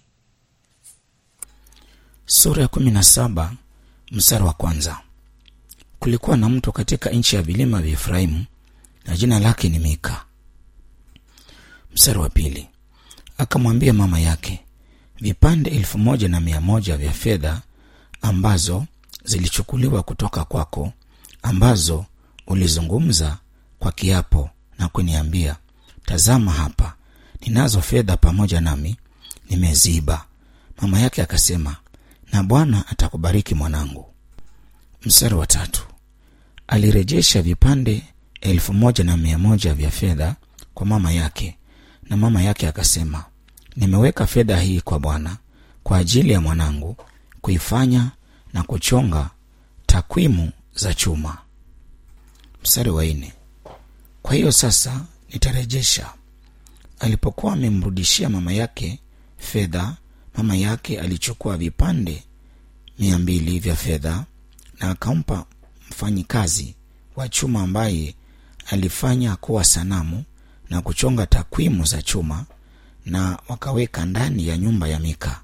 sura ya kumi na saba mstari wa kwanza kulikuwa na mtu katika nchi ya vilima vya efraimu na jina lake ni mika mstari wa pili akamwambia mama yake vipande elfu moja na mia moja vya fedha ambazo zilichukuliwa kutoka kwako ambazo ulizungumza kwa kiapo na kuniambia tazama hapa ninazo fedha pamoja nami nimeziba mama yake akasema na bwana atakubariki mwanangu mstari wa tatu alirejesha vipande elfu moja na mia moja vya fedha kwa mama yake na mama yake akasema nimeweka fedha hii kwa bwana kwa ajili ya mwanangu kuifanya na kuchonga takwimu za chuma mstari wa nne kwa hiyo sasa nitarejesha alipokuwa amemrudishia mama yake fedha mama yake alichukua vipande mia mbili vya fedha na akampa mfanyikazi wa chuma ambaye alifanya kuwa sanamu na kuchonga takwimu za chuma na wakaweka ndani ya nyumba ya mika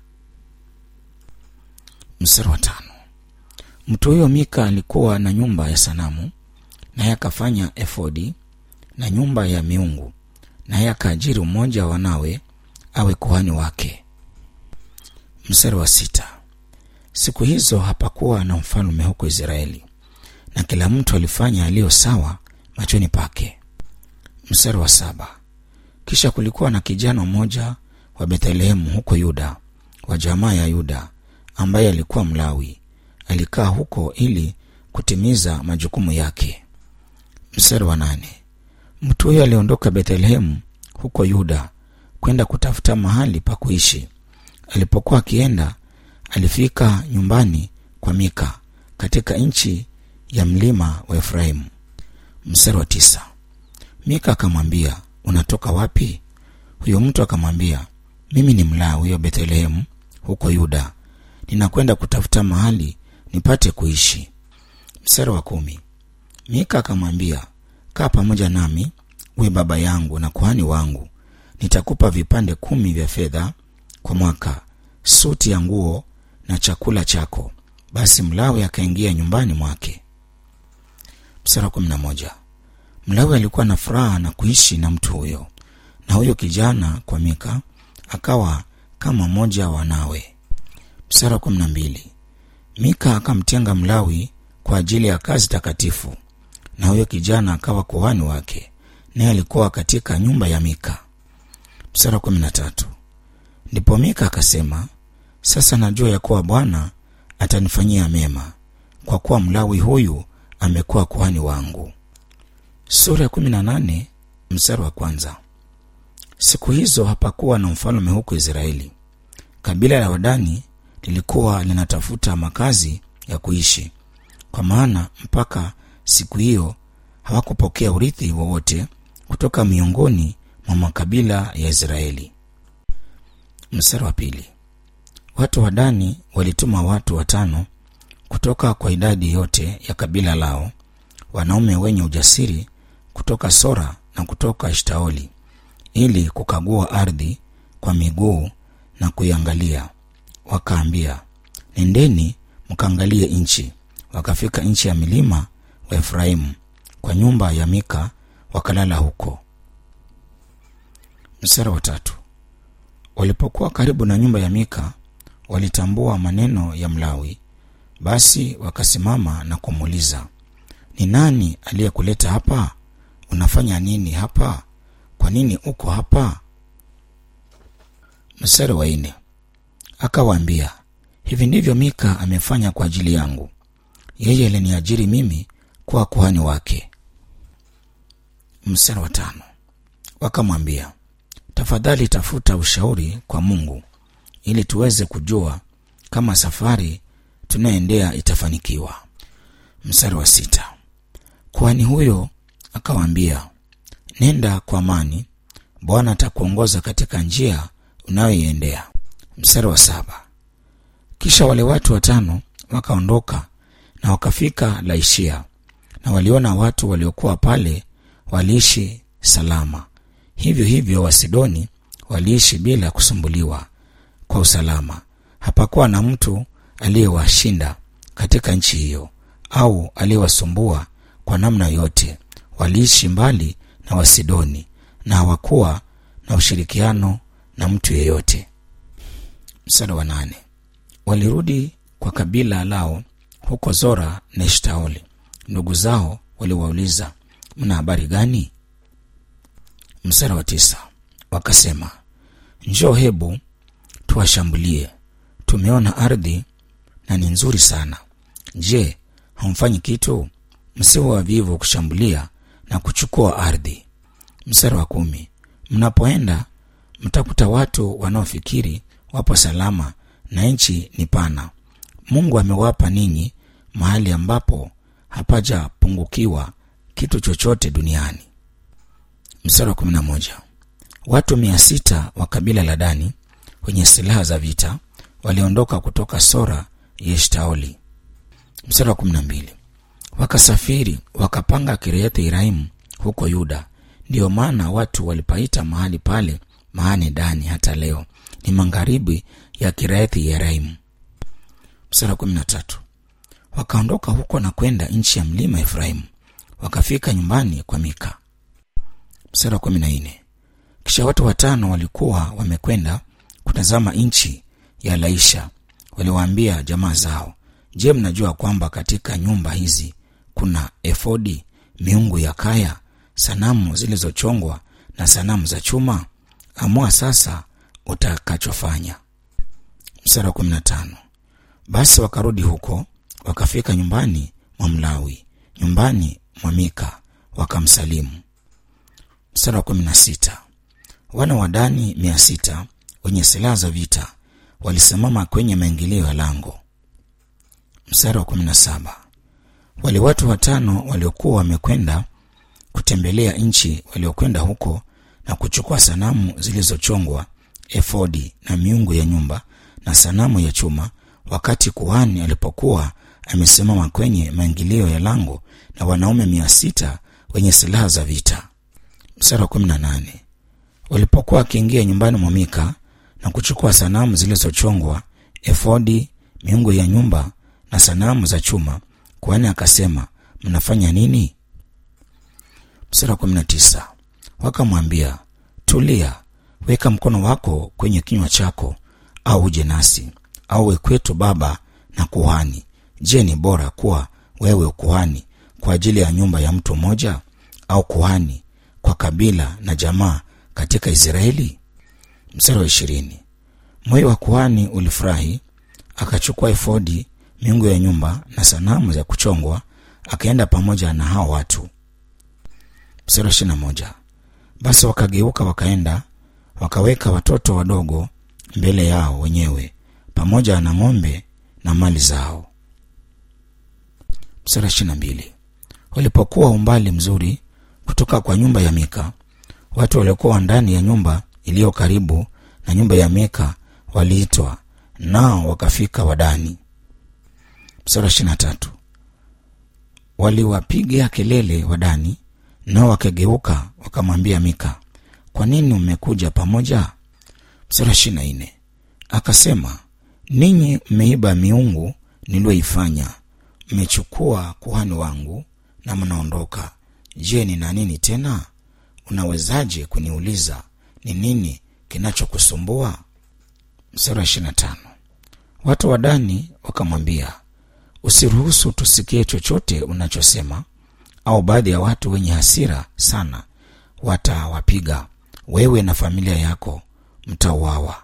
mstari wa tano mtu huyo mika alikuwa na nyumba ya sanamu naye akafanya efodi na nyumba ya miungu naye akaajiri mmoja wa wanawe awe kuhani wake mstari wa sita siku hizo hapakuwa na mfalme huko israeli na kila mtu alifanya aliyo sawa machoni pake mstari wa saba kisha kulikuwa na kijana mmoja wa bethlehemu huko yuda wa jamaa ya yuda ambaye alikuwa mlawi alikaa huko ili kutimiza majukumu yake mstari wa nane mtu huyo aliondoka bethlehemu huko yuda kwenda kutafuta mahali pa kuishi alipokuwa akienda alifika nyumbani kwa mika katika nchi ya mlima wa efraimu mstari wa tisa mika akamwambia unatoka wapi huyo mtu akamwambia mimi ni mlawi wa bethlehemu huko yuda ninakwenda kutafuta mahali nipate kuishi mstari wa kumi mika akamwambia kaa pamoja nami uwe baba yangu na kuhani wangu nitakupa vipande kumi vya fedha kwa mwaka suti ya nguo na chakula chako basi mlawi akaingia nyumbani mwake mstari wa kumi na moja mlawi alikuwa na furaha na kuishi na mtu huyo na huyo kijana kwa mika akawa kama mmoja wa wanawe mstari wa kumi na mbili mika akamtenga mlawi kwa ajili ya kazi takatifu na huyo kijana akawa kuhani wake naye alikuwa katika nyumba ya mika mstari wa kumi na tatu ndipo mika akasema sasa najua ya kuwa bwana atanifanyia mema kwa kuwa mlawi huyu amekuwa kuhani wangu sura ya kumi na nane mstari wa kwanza siku hizo hapakuwa na mfalme huko israeli kabila la wadani lilikuwa linatafuta makazi ya kuishi kwa maana mpaka siku hiyo hawakupokea urithi wowote kutoka miongoni mwa makabila ya israeli mstari wa pili watu wa dani walituma watu watano kutoka kwa idadi yote ya kabila lao wanaume wenye ujasiri kutoka sora na kutoka eshtaoli ili kukagua ardhi kwa miguu na kuiangalia wakaambia nendeni mkaangalie nchi wakafika nchi ya milima wa efraimu kwa nyumba ya mika wakalala huko msara wa tatu walipokuwa karibu na nyumba ya mika walitambua maneno ya mlawi basi wakasimama na kumuuliza ni nani aliyekuleta hapa unafanya nini hapa kwa nini uko hapa mstari wa nne akawaambia hivi ndivyo mika amefanya kwa ajili yangu yeye aliniajiri mimi kuwa kuhani wake mstari wa tano wakamwambia tafadhali tafuta ushauri kwa mungu ili tuweze kujua kama safari tunayoendea itafanikiwa mstari wa sita kuhani huyo akawaambia nenda kwa amani bwana atakuongoza katika njia unayoiendea mstari wa saba kisha wale watu watano wakaondoka na wakafika laishia na waliona watu waliokuwa pale waliishi salama hivyo hivyo wasidoni waliishi bila kusumbuliwa kwa usalama hapakuwa na mtu aliyewashinda katika nchi hiyo au aliyewasumbua kwa namna yote waliishi mbali na wasidoni na hawakuwa na ushirikiano na mtu yeyote msara wa nane walirudi kwa kabila lao huko zora na eshtaoli ndugu zao waliwauliza mna habari gani msara wa tisa wakasema njoo hebu tuwashambulie tumeona ardhi na ni nzuri sana je hamfanyi kitu msiwe wavivu kushambulia na kuchukua ardhi msara wa kumi mnapoenda mtakuta watu wanaofikiri wapo salama na nchi ni pana mungu amewapa ninyi mahali ambapo hapajapungukiwa kitu chochote duniani mstari wa kumi na moja watu mia sita wa kabila la dani wenye silaha za vita waliondoka kutoka sora yeshtaoli mstari wa kumi na mbili wakasafiri wakapanga kiriathi iraimu huko yuda ndiyo maana watu walipaita mahali pale maane dani hata leo ni magharibi ya kiriathi yeraimu mstari wa kumi na tatu wakaondoka huko na kwenda nchi ya mlima efraimu wakafika nyumbani kwa mika mstari wa kumi na nne kisha watu watano walikuwa wamekwenda kutazama nchi ya laisha waliwaambia jamaa zao je mnajua kwamba katika nyumba hizi kuna efodi miungu ya kaya sanamu zilizochongwa na sanamu za chuma amua sasa utakachofanya mstari wa kumi na tano basi wakarudi huko wakafika nyumbani mwa mlawi nyumbani mwa mika wakamsalimu mstari wa kumi na sita wana wa dani mia sita wenye silaha za vita walisimama kwenye maingilio ya lango mstari wa kumi na saba wale watu watano waliokuwa wamekwenda kutembelea nchi waliokwenda huko na kuchukua sanamu zilizochongwa efodi na miungu ya nyumba na sanamu ya chuma wakati kuhani alipokuwa amesimama kwenye maingilio ya lango na wanaume mia sita wenye silaha za vita mstari wa kumi na nane walipokuwa wakiingia nyumbani mwa mika na kuchukua sanamu zilizochongwa efodi miungu ya nyumba na sanamu za chuma kuhani akasema mnafanya nini mstari wa kumi na tisa wakamwambia tulia weka mkono wako kwenye kinywa chako au uje nasi au we kwetu baba na kuhani je ni bora kuwa wewe kuhani kwa ajili ya nyumba ya mtu mmoja au kuhani kwa kabila na jamaa katika israeli mstari wa ishirini moyo wa kuhani ulifurahi akachukua efodi miungu ya nyumba na sanamu za kuchongwa akaenda pamoja na hao watu mstari wa ishirina moja basi wakageuka wakaenda wakaweka watoto wadogo mbele yao wenyewe pamoja na ng'ombe na mali zao mstari wa ishirina mbili walipokuwa umbali mzuri kutoka kwa nyumba ya mika watu waliokuwa ndani ya nyumba iliyo karibu na nyumba ya mika waliitwa nao wakafika wadani mstari wa ishirina tatu waliwapiga kelele wadani nao wakageuka wakamwambia mika kwa nini umekuja pamoja mstari wa ishirina nne akasema ninyi mmeiba miungu niliyoifanya mmechukua kuhani wangu na mnaondoka je nina nini tena unawezaje kuniuliza ni nini kinachokusumbua mstari wa ishirina tano watu wa dani wakamwambia usiruhusu tusikie chochote unachosema au baadhi ya watu wenye hasira sana watawapiga wewe na familia yako mtauawa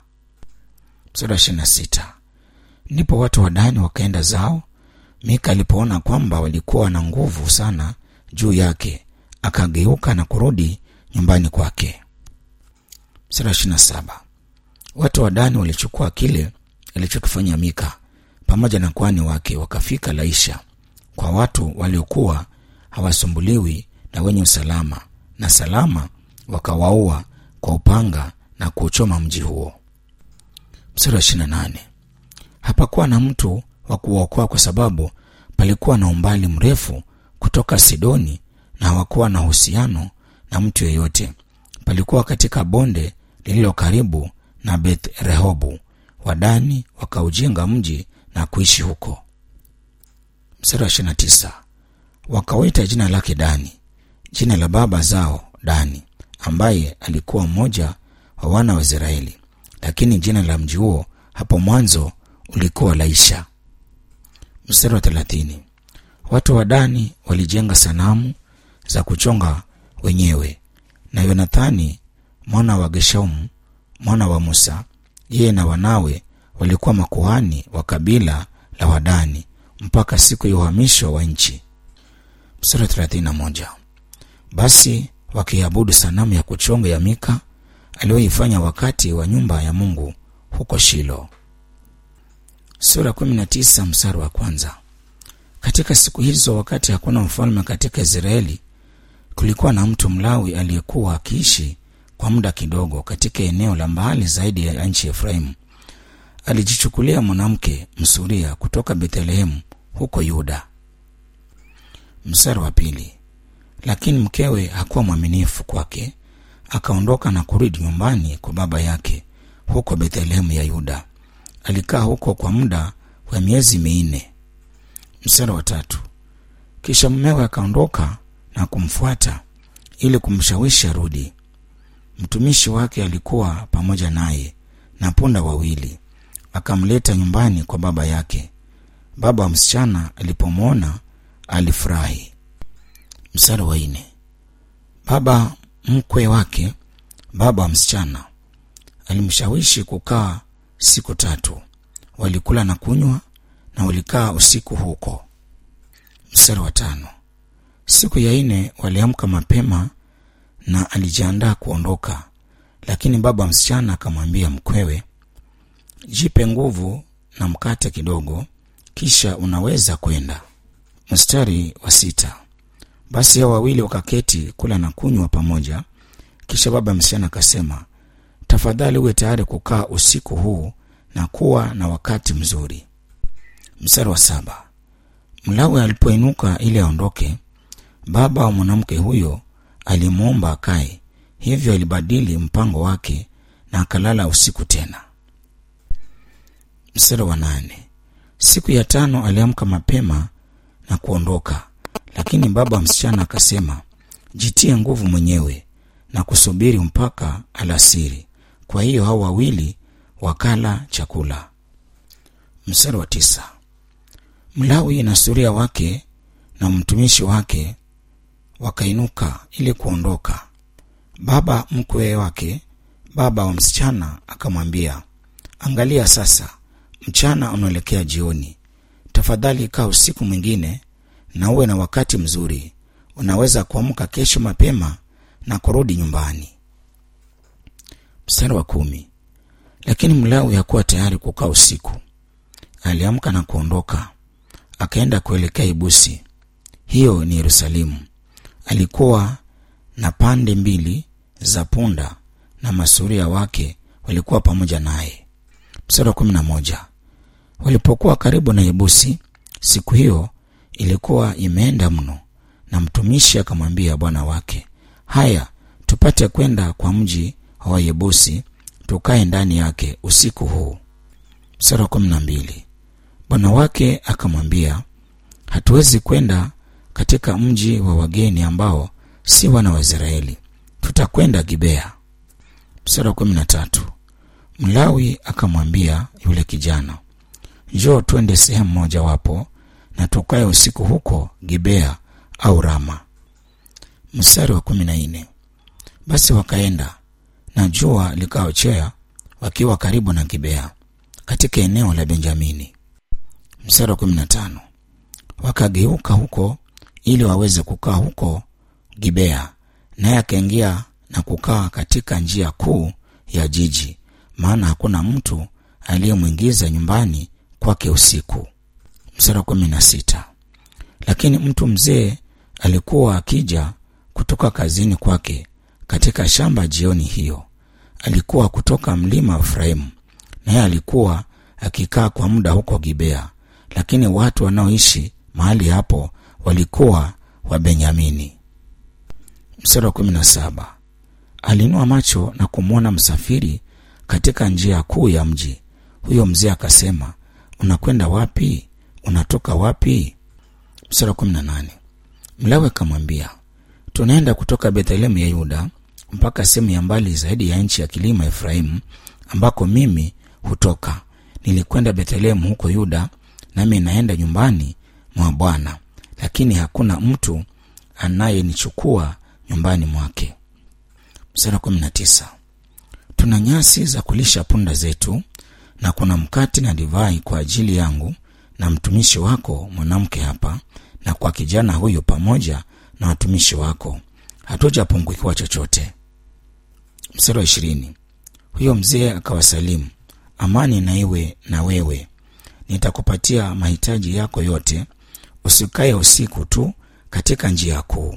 mstari wa ishirina sita ndipo watu wa dani wakaenda zao mika alipoona kwamba walikuwa na nguvu sana juu yake akageuka na kurudi nyumbani kwake mstari wa ishirina saba watu wa dani walichukua kile alichokifanya mika pamoja na kwani wake wakafika laisha kwa watu waliokuwa hawasumbuliwi na wenye usalama na salama wakawaua kwa upanga na kuuchoma mji huo mstari wa ishirina nane hapakuwa na mtu wa kuwaokoa kwa sababu palikuwa na umbali mrefu kutoka sidoni na hawakuwa na uhusiano na mtu yeyote palikuwa katika bonde lililo karibu na beth rehobu wadani wakaujenga mji na kuishi huko mstari wa ishirina tisa wakawita jina lake dani jina la baba zao dani ambaye alikuwa mmoja wa wana wa israeli lakini jina la mji huo hapo mwanzo ulikuwa laisha mstari wa thelathini watu wa dani walijenga sanamu za kuchonga wenyewe na yonathani mwana wa geshaumu mwana wa musa yeye na wanawe walikuwa makuhani wa kabila la wadani mpaka siku ya uhamisho wa nchi mstari wa thelathini na moja basi wakiabudu sanamu ya kuchonga ya mika aliyoifanya wakati wa nyumba ya mungu huko shilo sura kumi na tisa mstari wa kwanza katika siku hizo wakati hakuna mfalme katika israeli kulikuwa na mtu mlawi aliyekuwa akiishi kwa muda kidogo katika eneo la mbali zaidi ya nchi ya efraimu alijichukulia mwanamke msuria kutoka bethlehemu huko yuda mstari wa pili lakini mkewe hakuwa mwaminifu kwake akaondoka na kurudi nyumbani kwa baba yake huko bethlehemu ya yuda alikaa huko kwa muda wa miezi minne mstari wa tatu kisha mmewe akaondoka na kumfuata ili kumshawishi arudi. Mtumishi wake alikuwa pamoja naye na punda wawili, akamleta nyumbani kwa baba yake. Baba wa msichana alipomwona alifurahi. Mstari wa nne. Baba mkwe wake, baba wa msichana, alimshawishi kukaa siku tatu. Walikula na kunywa na walikaa usiku huko. Mstari wa tano. Siku ya nne waliamka mapema na alijiandaa kuondoka, lakini baba wa msichana akamwambia mkwewe, jipe nguvu na mkate kidogo, kisha unaweza kwenda. Mstari wa sita. Basi hao wawili wakaketi kula na kunywa pamoja. Kisha baba msichana akasema, tafadhali uwe tayari kukaa usiku huu na kuwa na wakati mzuri. Mstari wa saba. Mlawi alipoinuka ili aondoke, baba wa mwanamke huyo alimwomba akae, hivyo alibadili mpango wake na akalala usiku tena. Mstari wa nane. Siku ya tano aliamka mapema na kuondoka, lakini baba wa msichana akasema, jitie nguvu mwenyewe na kusubiri mpaka alasiri. Kwa hiyo hao wawili wakala chakula. Mstari wa tisa. Mlawi na suria wake na mtumishi wake wakainuka ili kuondoka. Baba mkwe wake, baba wa msichana, akamwambia, angalia sasa, mchana unaelekea jioni. Tafadhali kaa usiku mwingine na uwe na wakati mzuri. Unaweza kuamka kesho mapema na kurudi nyumbani. Mstari wa kumi. Lakini Mlawi hakuwa tayari kukaa usiku. Aliamka na kuondoka, akaenda kuelekea Ibusi, hiyo ni Yerusalemu. Alikuwa na pande mbili za punda na masuria wake walikuwa pamoja naye. Mstari wa kumi na moja. Walipokuwa karibu na Yebusi, siku hiyo ilikuwa imeenda mno, na mtumishi akamwambia bwana wake, haya, tupate kwenda kwa mji wa Yebusi, tukae ndani yake usiku huu. Mstari wa kumi na mbili. Bwana wake akamwambia, hatuwezi kwenda katika mji wa wageni ambao si wana wa Israeli, tutakwenda Gibea. Mstari wa kumi na tatu. Mlawi akamwambia yule kijana, njoo twende sehemu mojawapo na tukae usiku huko Gibea au Rama. Mstari wa kumi na nne. Basi wakaenda na jua likaochea, wakiwa karibu na Gibea katika eneo la Benjamini. Mstari wa kumi na tano. Wakageuka huko ili waweze kukaa huko Gibea, naye akaingia na kukaa katika njia kuu ya jiji, maana hakuna mtu aliyemwingiza nyumbani kwake usiku. Mstari wa kumi na sita. Lakini mtu mzee alikuwa akija kutoka kazini kwake katika shamba jioni hiyo. Alikuwa kutoka mlima wa Efraimu, naye alikuwa akikaa kwa muda huko Gibea, lakini watu wanaoishi mahali hapo walikuwa wa Benyamini. Mstari wa kumi na saba. Alinua macho na kumwona msafiri katika njia kuu ya mji. Huyo mzee akasema, unakwenda wapi? Unatoka wapi? Mstari wa kumi na nane. Mlawi akamwambia, tunaenda kutoka Bethlehemu ya Yuda mpaka sehemu ya mbali zaidi ya nchi ya kilima Efraimu, ambako mimi hutoka. Nilikwenda Bethlehemu huko Yuda, nami naenda nyumbani mwa Bwana, lakini hakuna mtu anayenichukua nyumbani mwake. Mstari wa kumi na tisa. Tuna nyasi za kulisha punda zetu na kuna mkate na divai kwa ajili yangu na mtumishi wako mwanamke hapa na kwa kijana huyu pamoja na watumishi wako, hatujapungukiwa chochote. Mstari wa ishirini. Huyo mzee akawasalimu, amani na iwe na wewe, nitakupatia mahitaji yako yote, usikae usiku tu katika njia kuu.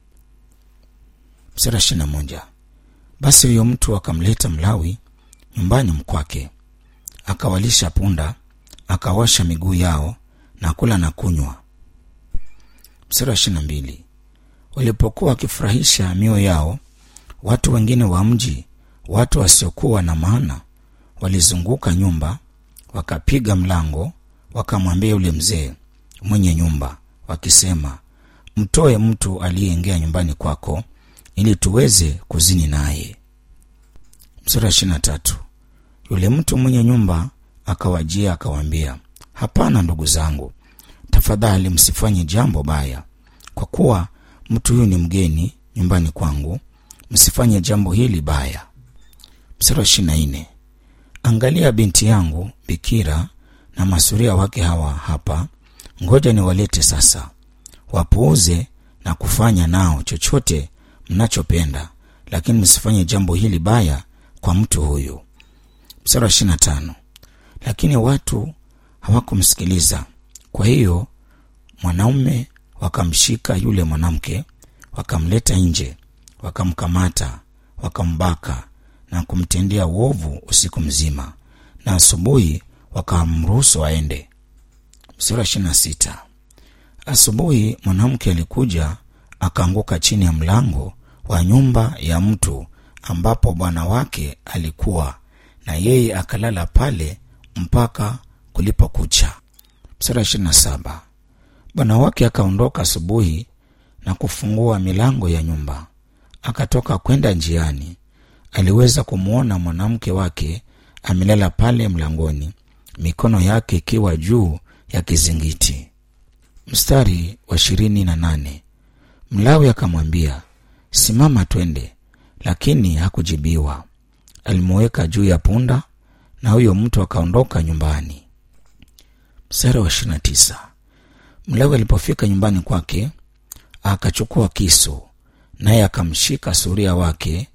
Mstari wa ishirini na moja. Basi huyo mtu akamleta Mlawi nyumbani mkwake, akawalisha punda, akaosha miguu yao na kula na kunywa. Mstari wa ishirini na mbili. Walipokuwa wakifurahisha mioyo yao, watu wengine wa mji, watu wasiokuwa na maana, walizunguka nyumba, wakapiga mlango, wakamwambia yule mzee mwenye nyumba, wakisema, mtoe mtu aliyeingia nyumbani kwako, ili tuweze kuzini naye. Mstari wa ishirini na tatu. Yule mtu mwenye nyumba akawajia akawaambia, hapana ndugu zangu, tafadhali msifanye jambo baya, kwa kuwa mtu huyu ni mgeni nyumbani kwangu, msifanye jambo hili baya. Mstari wa ishirini na nne. Angalia binti yangu bikira na masuria wake hawa hapa, ngoja niwalete sasa, wapuuze na kufanya nao chochote mnachopenda, lakini msifanye jambo hili baya kwa mtu huyu. Mstari wa ishirini na tano. Lakini watu hawakumsikiliza. Kwa hiyo mwanaume wakamshika yule mwanamke, wakamleta nje, wakamkamata, wakambaka na kumtendea uovu usiku mzima, na asubuhi wakamruhusu aende. Sura ishirini na sita. Asubuhi mwanamke alikuja akaanguka chini ya mlango wa nyumba ya mtu ambapo bwana wake alikuwa, na yeye akalala pale mpaka kulipokucha. Sura ishirini na saba. Bwana wake akaondoka asubuhi na kufungua milango ya nyumba, akatoka kwenda njiani. Aliweza kumwona mwanamke wake amelala pale mlangoni, mikono yake ikiwa juu ya kizingiti. Mstari wa ishirini na nane. Mlawi akamwambia, simama twende, lakini hakujibiwa. Alimuweka juu ya punda na huyo mtu akaondoka nyumbani. Mstari wa ishirini na tisa. Mlawi alipofika nyumbani kwake akachukua kisu, naye akamshika suria wake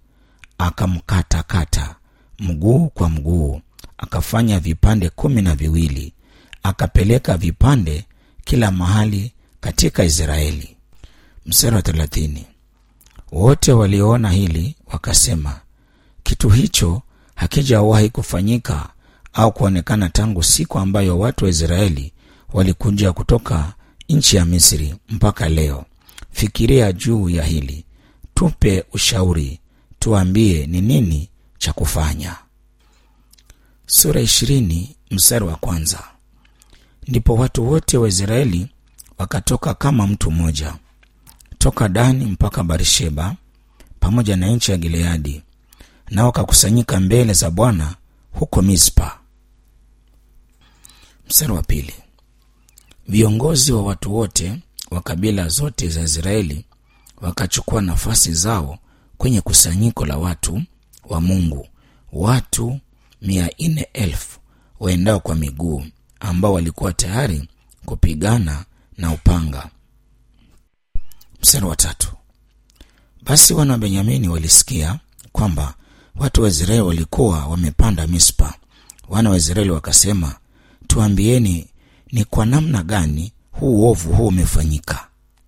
akamkatakata mguu kwa mguu, akafanya vipande kumi na viwili, akapeleka vipande kila mahali katika Israeli. Mstari wa thelathini. Wote walioona hili wakasema, kitu hicho hakijawahi kufanyika au kuonekana tangu siku ambayo watu wa Israeli walikuja kutoka nchi ya Misri mpaka leo. Fikiria juu ya hili, tupe ushauri, tuambie ni nini cha kufanya. Sura ishirini mstari wa kwanza. Ndipo watu wote wa Israeli wakatoka kama mtu mmoja toka Dani mpaka Barisheba pamoja na nchi ya Gileadi, nao wakakusanyika mbele za Bwana huko Mispa. Mstari wa pili. Viongozi wa watu wote wa kabila zote za Israeli wakachukua nafasi zao kwenye kusanyiko la watu wa Mungu, watu mia nne elfu waendao kwa miguu, ambao walikuwa tayari kupigana na upanga. Mstari wa tatu. Basi wana wa Benyamini walisikia kwamba watu wa Israeli walikuwa wamepanda Mispa. Wana wa Israeli wakasema, tuambieni ni kwa namna gani huu uovu huu umefanyika.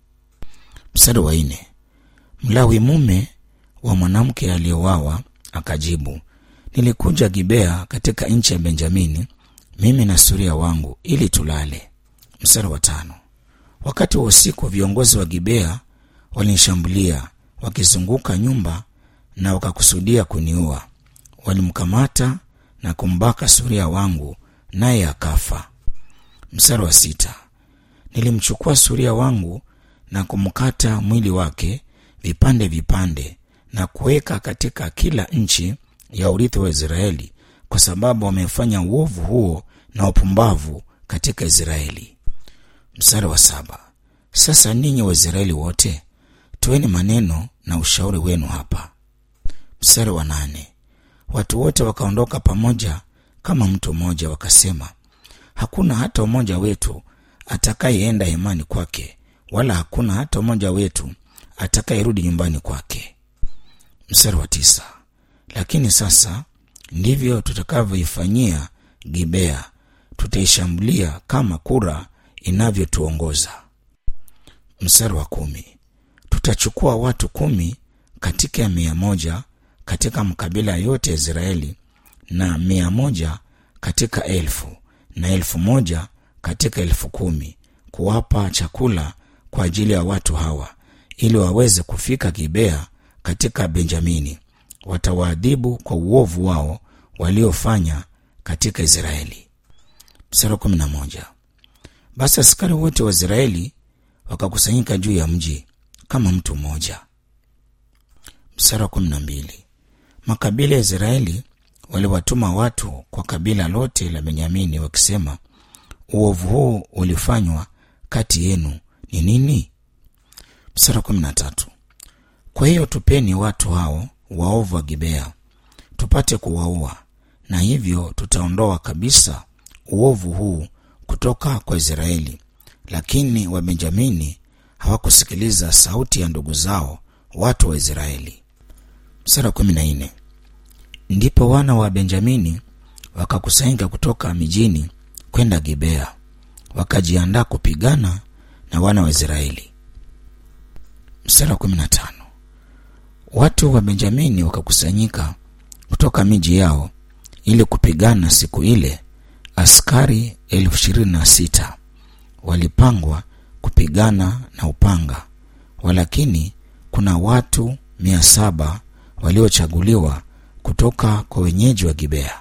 Mstari wa nne. Mlawi mume wa mwanamke aliyewawa akajibu, nilikuja Gibea katika nchi ya Benjamini, mimi na suria wangu, ili tulale. Mstari wa tano. Wakati wa usiku viongozi wa Gibea walinishambulia wakizunguka nyumba na wakakusudia kuniua. Walimkamata na kumbaka suria wangu, naye akafa. Mstari wa sita. Nilimchukua suria wangu na kumkata mwili wake vipande vipande na kuweka katika kila nchi ya urithi wa Israeli, kwa sababu wamefanya uovu huo na upumbavu katika Israeli. Mstari wa saba. Sasa ninyi Waisraeli wote toeni maneno na ushauri wenu hapa. Mstari wa nane. Watu wote wakaondoka pamoja kama mtu mmoja, wakasema, hakuna hata mmoja wetu atakayeenda hemani kwake, wala hakuna hata mmoja wetu atakayerudi nyumbani kwake. Mstari wa tisa. Lakini sasa ndivyo tutakavyoifanyia Gibea, tutaishambulia kama kura inavyotuongoza. Mstari wa kumi. Tutachukua watu kumi katika ya mia moja katika makabila yote ya Israeli na mia moja katika elfu na elfu moja katika elfu kumi kuwapa chakula kwa ajili ya watu hawa ili waweze kufika Gibea katika Benjamini. Watawaadhibu kwa uovu wao waliofanya katika Israeli. Mstari wa kumi na moja. Basi askari wote wa Israeli wakakusanyika juu ya mji kama mtu mmoja. mstari wa kumi na mbili makabila ya israeli waliwatuma watu kwa kabila lote la benyamini wakisema uovu huu ulifanywa kati yenu ni nini mstari wa kumi na tatu kwa hiyo tupeni watu hao waovu wa gibea tupate kuwaua na hivyo tutaondoa kabisa uovu huu kutoka kwa israeli lakini wabenjamini hawakusikiliza sauti ya ndugu zao watu wa israeli mstari wa kumi na nne ndipo wana wa benjamini wakakusanyika kutoka mijini kwenda gibea wakajiandaa kupigana na wana wa israeli mstari wa kumi na tano watu wa benjamini wakakusanyika kutoka miji yao ili kupigana siku ile askari elfu ishirini na sita walipangwa kupigana na upanga walakini kuna watu mia saba waliochaguliwa kutoka kwa wenyeji wa gibea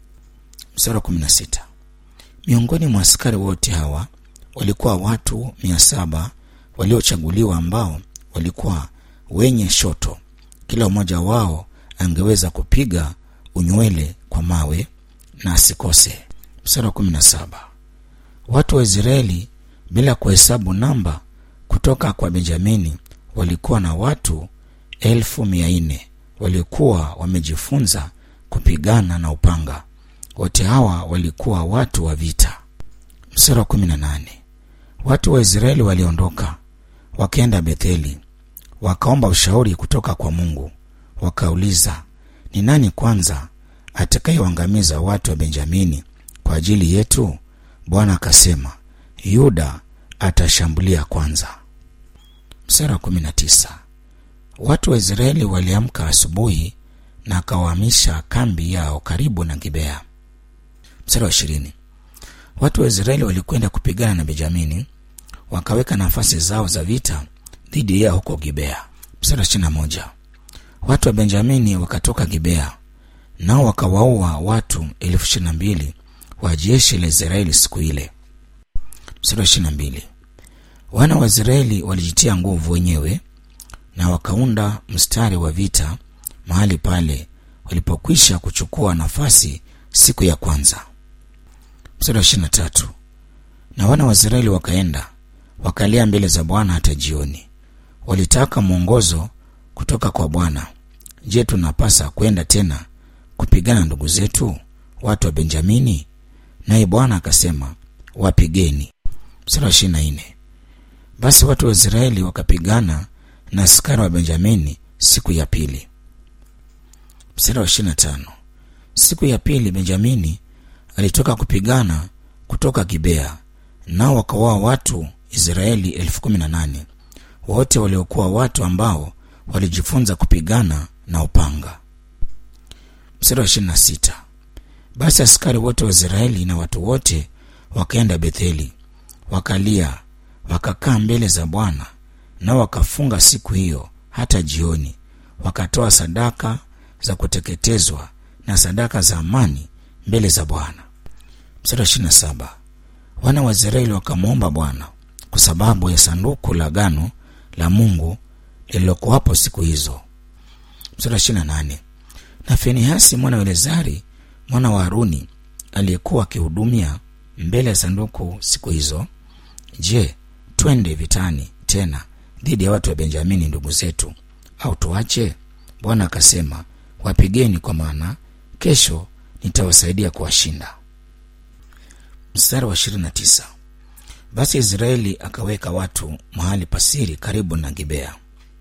mstari wa kumi na sita miongoni mwa askari wote hawa walikuwa watu mia saba waliochaguliwa ambao walikuwa wenye shoto kila mmoja wao angeweza kupiga unywele kwa mawe na asikose mstari wa kumi na saba watu wa israeli bila kuhesabu namba kutoka kwa benjamini walikuwa na watu elfu mia nne waliokuwa wamejifunza kupigana na upanga wote hawa walikuwa watu wa vita mstari wa kumi na nane watu wa israeli waliondoka wakaenda betheli wakaomba ushauri kutoka kwa mungu wakauliza ni nani kwanza atakayewaangamiza watu wa benjamini kwa ajili yetu bwana akasema yuda atashambulia kwanza mstari wa kumi na tisa watu wa israeli waliamka asubuhi na akawahamisha kambi yao karibu na gibea mstari wa ishirini watu wa israeli walikwenda kupigana na benjamini wakaweka nafasi zao za vita dhidi yao huko gibea mstari wa ishirina moja watu wa benjamini wakatoka gibea nao wakawaua watu elfu ishirina mbili wa jeshi la israeli siku ile mstari wa ishirina mbili wana wa israeli walijitia nguvu wenyewe na wakaunda mstari wa vita mahali pale walipokwisha kuchukua nafasi siku ya kwanza mstari wa ishirina tatu na wana wa israeli wakaenda wakalia mbele za bwana hata jioni walitaka mwongozo kutoka kwa bwana je tunapasa kwenda tena kupigana ndugu zetu watu wa benjamini naye bwana akasema wapigeni mstari wa ishirina nne basi watu wa israeli wakapigana na askari wa benjamini siku ya pili mstari wa ishirina tano siku ya pili benjamini alitoka kupigana kutoka gibea nao wakaoa watu israeli elfu kumi na nane wote waliokuwa watu ambao walijifunza kupigana na upanga mstari wa ishirina sita basi askari wote wa israeli na watu wote wakaenda betheli wakalia wakakaa mbele za bwana nao wakafunga siku hiyo hata jioni wakatoa sadaka za kuteketezwa na sadaka za amani mbele za bwana mstari wa ishirina saba wana wa israeli wakamwomba bwana kwa sababu ya sanduku la gano la mungu lililokuwapo siku hizo mstari wa ishirina nane na finehasi mwana wa elezari mwana wa haruni aliyekuwa akihudumia mbele ya sanduku siku hizo je twende vitani tena dhidi ya watu wa benjamini ndugu zetu au tuache bwana akasema wapigeni kwa maana kesho nitawasaidia kuwashinda mstari wa 29 basi israeli akaweka watu mahali pasiri karibu na gibea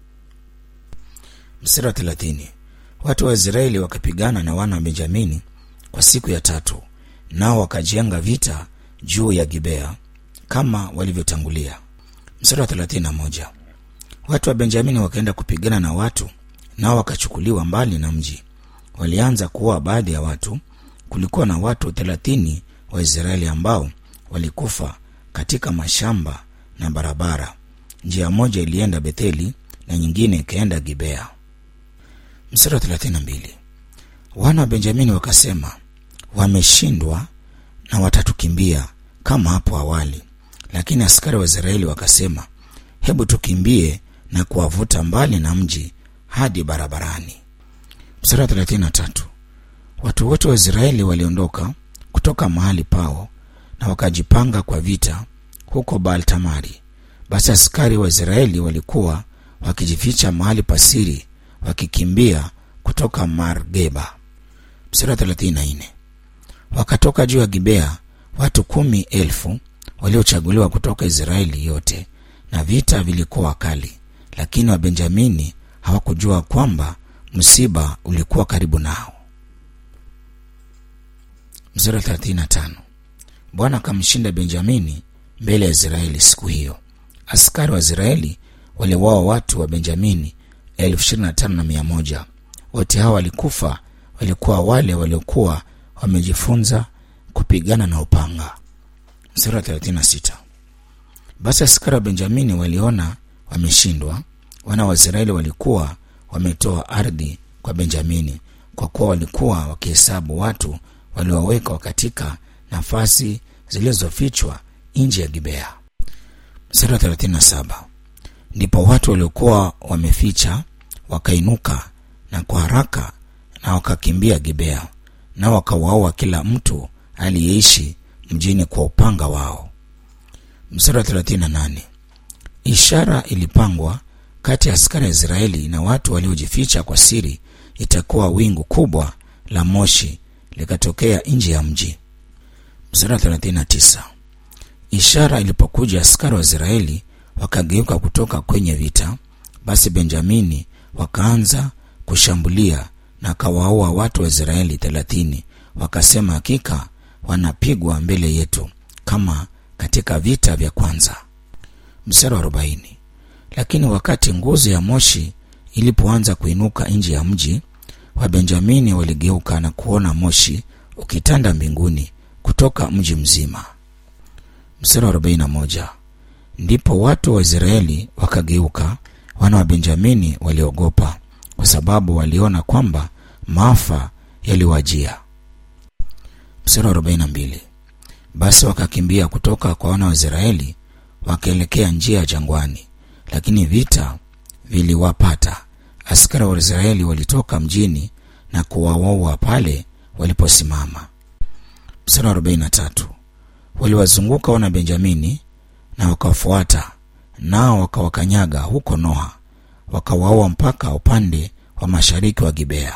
mstari wa 30 watu wa israeli wakapigana na wana wa benjamini kwa siku ya tatu nao wakajenga vita juu ya gibea kama walivyotangulia mstari wa 31 watu wa benjamini wakaenda kupigana na watu nao wakachukuliwa mbali na mji walianza kuua baadhi ya watu kulikuwa na watu thelathini wa israeli ambao walikufa katika mashamba na barabara njia moja ilienda betheli na nyingine ikaenda gibea mstari wa 32 wana wa benjamini wakasema wameshindwa na watatukimbia kama hapo awali lakini askari wa israeli wakasema hebu tukimbie na kuwavuta mbali na mji hadi barabarani mstari wa 33 watu wote wa israeli waliondoka kutoka mahali pao na wakajipanga kwa vita huko baaltamari basi askari wa israeli walikuwa wakijificha mahali pasiri wakikimbia kutoka margeba mstari wa 34 wakatoka juu ya gibea watu kumi elfu waliochaguliwa kutoka israeli yote na vita vilikuwa kali lakini wabenjamini hawakujua kwamba msiba ulikuwa karibu nao mstari wa 35 bwana akamshinda benjamini mbele ya israeli siku hiyo askari wa israeli waliwawa watu wa benjamini elfu ishirini na tano na mia moja wote hawa walikufa walikuwa wale waliokuwa wamejifunza kupigana na upanga mstari wa 36 basi askari wa benjamini waliona wameshindwa wana wa israeli walikuwa wametoa ardhi kwa benjamini kwa kuwa walikuwa wakihesabu watu waliowekwa katika nafasi zilizofichwa nje ya gibea mstari wa 37 ndipo watu waliokuwa wameficha wakainuka na kwa haraka na wakakimbia gibea na wakawaua kila mtu aliyeishi mjini kwa upanga wao mstari wa 38 ishara ilipangwa kati ya askari ya israeli na watu waliojificha kwa siri itakuwa wingu kubwa la moshi likatokea nje ya mji mstari wa 39 ishara ilipokuja askari wa israeli wakageuka kutoka kwenye vita basi benjamini wakaanza kushambulia na kawaua watu wa israeli thelathini wakasema hakika wanapigwa mbele yetu kama katika vita vya kwanza mstari wa arobaini lakini wakati nguzo ya moshi ilipoanza kuinuka nje ya mji wabenjamini waligeuka na kuona moshi ukitanda mbinguni kutoka mji mzima mstari wa arobaini na moja ndipo watu wa israeli wakageuka wana wa benjamini waliogopa kwa sababu waliona kwamba maafa yaliwajia mstari wa arobaini na mbili basi wakakimbia kutoka kwa wana wa israeli wakaelekea njia ya jangwani lakini vita viliwapata askari wa israeli walitoka mjini na kuwawaua pale waliposimama mstari wa arobaini na tatu waliwazunguka wana benjamini na wakawafuata nao wakawakanyaga huko noha wakawaua mpaka upande wa mashariki wa gibea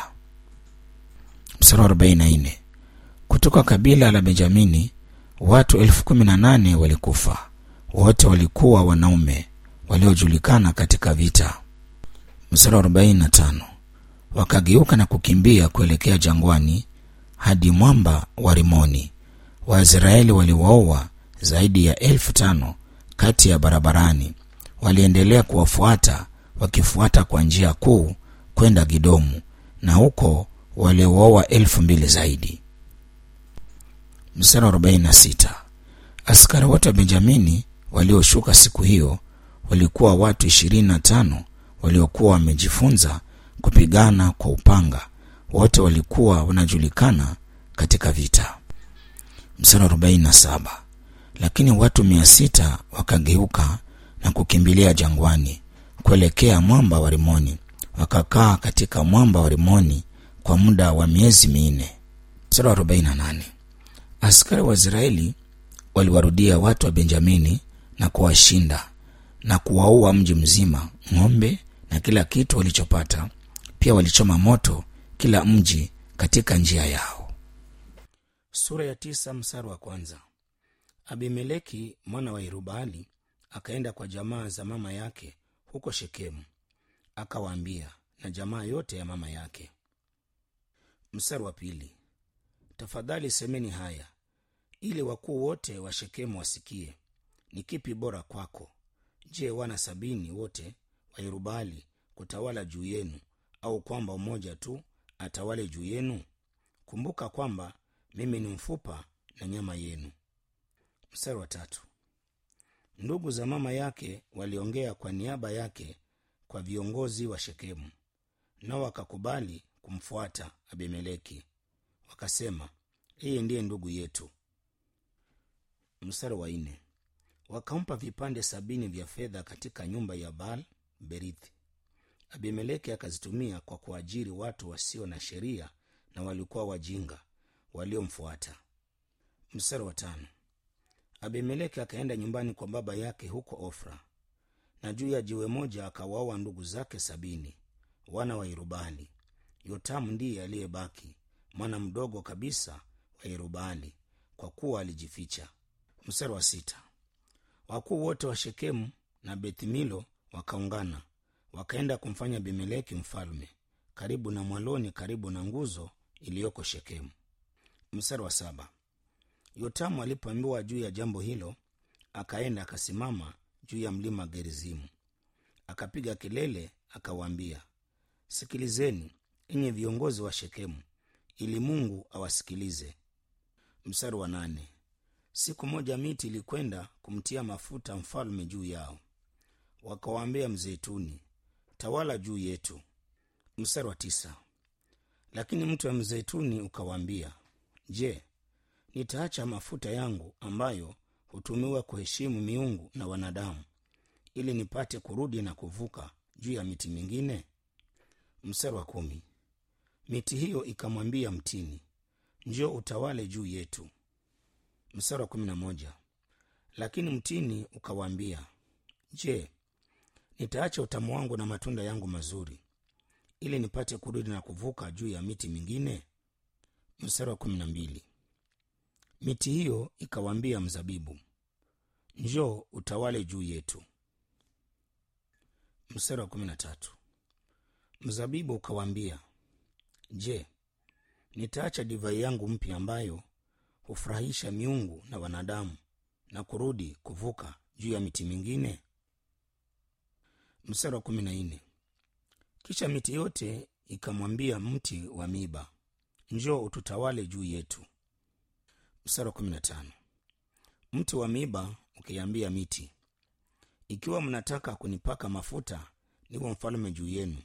mstari wa arobaini na nne kutoka kabila la benjamini watu elfu kumi na nane walikufa wote walikuwa wanaume waliojulikana katika vita mstari wa arobaini na tano wakageuka na kukimbia kuelekea jangwani hadi mwamba wa rimoni waisraeli waliwaoa zaidi ya elfu tano kati ya barabarani waliendelea kuwafuata wakifuata kwa njia kuu kwenda gidomu na huko waliwaoa elfu mbili zaidi mstari wa 46 askari wote wa benjamini walioshuka siku hiyo walikuwa watu ishirini na tano waliokuwa wamejifunza kupigana kwa upanga wote walikuwa wanajulikana katika vita mstari wa 47 lakini watu mia sita wakageuka na kukimbilia jangwani kuelekea mwamba wa rimoni wakakaa katika mwamba wa rimoni kwa muda wa miezi minne mstari wa 48 askari wa israeli waliwarudia watu wa benjamini na kuwashinda na kuwaua mji mzima ng'ombe na kila kitu walichopata pia walichoma moto kila mji katika njia yao sura ya tisa msara wa kwanza abimeleki mwana wa irubaali akaenda kwa jamaa za mama yake huko shekemu akawaambia na jamaa yote ya mama yake mstari wa pili tafadhali semeni haya ili wakuu wote wa shekemu wasikie ni kipi bora kwako je wana sabini wote wa yerubali kutawala juu yenu au kwamba mmoja tu atawale juu yenu kumbuka kwamba mimi ni mfupa na nyama yenu mstari wa tatu ndugu za mama yake waliongea kwa niaba yake kwa viongozi wa shekemu nao wakakubali kumfuata abimeleki wakasema yeye ndiye ndugu yetu mstari wa nne wakampa vipande sabini vya fedha katika nyumba ya baal berithi abimeleki akazitumia kwa kuajiri watu wasio na sheria na walikuwa wajinga waliomfuata mstari wa tano abimeleki akaenda nyumbani kwa baba yake huko ofra na juu ya jiwe moja akawaua ndugu zake sabini wana wa yerubali yotamu ndiye aliyebaki mwana mdogo kabisa wa yerubali kwa kuwa alijificha mstari wa sita wakuu wote wa shekemu na bethmilo wakaungana wakaenda kumfanya abimeleki mfalme karibu na mwaloni karibu na nguzo iliyoko shekemu mstari wa saba yotamu alipoambiwa juu ya jambo hilo akaenda akasimama juu ya mlima gerizimu akapiga kelele akawaambia sikilizeni enye viongozi wa shekemu ili mungu awasikilize mstari wa nane siku moja miti ilikwenda kumtia mafuta mfalme juu yao wakawaambia mzeituni tawala juu yetu mstari wa tisa lakini mtu wa mzeituni ukawaambia je nitaacha mafuta yangu ambayo hutumiwa kuheshimu miungu na wanadamu ili nipate kurudi na kuvuka juu ya miti mingine mstari wa kumi miti hiyo ikamwambia mtini njio utawale juu yetu mstari wa kumi na moja lakini mtini ukawaambia je nitaacha utamu wangu na matunda yangu mazuri ili nipate kurudi na kuvuka juu ya miti mingine mstari wa kumi na mbili miti hiyo ikawaambia mzabibu njoo utawale juu yetu mstari wa kumi na tatu mzabibu ukawaambia je nitaacha divai yangu mpya ambayo hufurahisha miungu na wanadamu na kurudi kuvuka juu ya miti mingine mstari wa kumi na nne kisha miti yote ikamwambia mti wa miba njoo ututawale juu yetu mstari wa kumi na tano mti wa miba ukiambia miti ikiwa mnataka kunipaka mafuta niwe mfalme juu yenu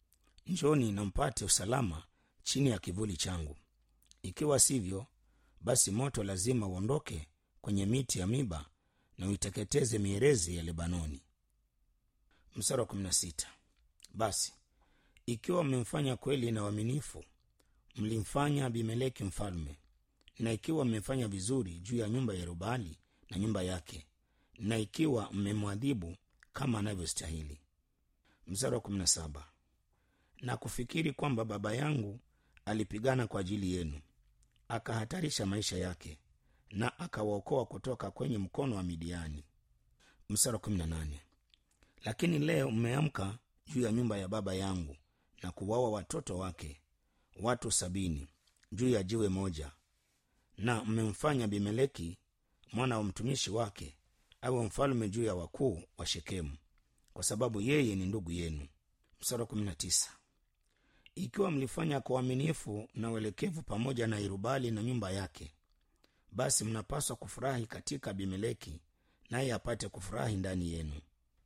njoni na mpate usalama chini ya kivuli changu ikiwa sivyo basi moto lazima uondoke kwenye miti ya miba na uiteketeze mierezi ya lebanoni mstari wa kumi na sita basi ikiwa mmemfanya kweli na uaminifu mlimfanya abimeleki mfalme na ikiwa mmefanya vizuri juu ya nyumba ya yerubali na nyumba yake na ikiwa mmemwadhibu kama anavyostahili mstari wa kumi na saba na kufikiri kwamba baba yangu alipigana kwa ajili yenu akahatarisha maisha yake na akawaokoa kutoka kwenye mkono wa midiani mstari wa kumi na nane lakini leo mmeamka juu ya nyumba ya baba yangu na kuwaua watoto wake watu sabini juu ya jiwe moja na mmemfanya bimeleki mwana wa mtumishi wake awe mfalme juu ya wakuu wa shekemu kwa sababu yeye ni ndugu yenu mstari wa kumi na tisa ikiwa mlifanya kwa uaminifu na uelekevu pamoja na irubali na nyumba yake basi mnapaswa kufurahi katika abimeleki naye apate kufurahi ndani yenu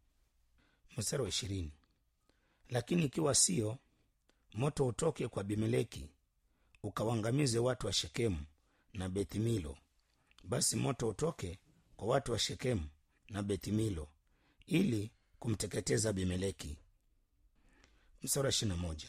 mstari wa ishirini lakini ikiwa siyo moto utoke kwa abimeleki ukawangamize watu wa shekemu na bethmilo basi moto utoke kwa watu wa shekemu na bethmilo ili kumteketeza abimeleki mstari wa ishirina moja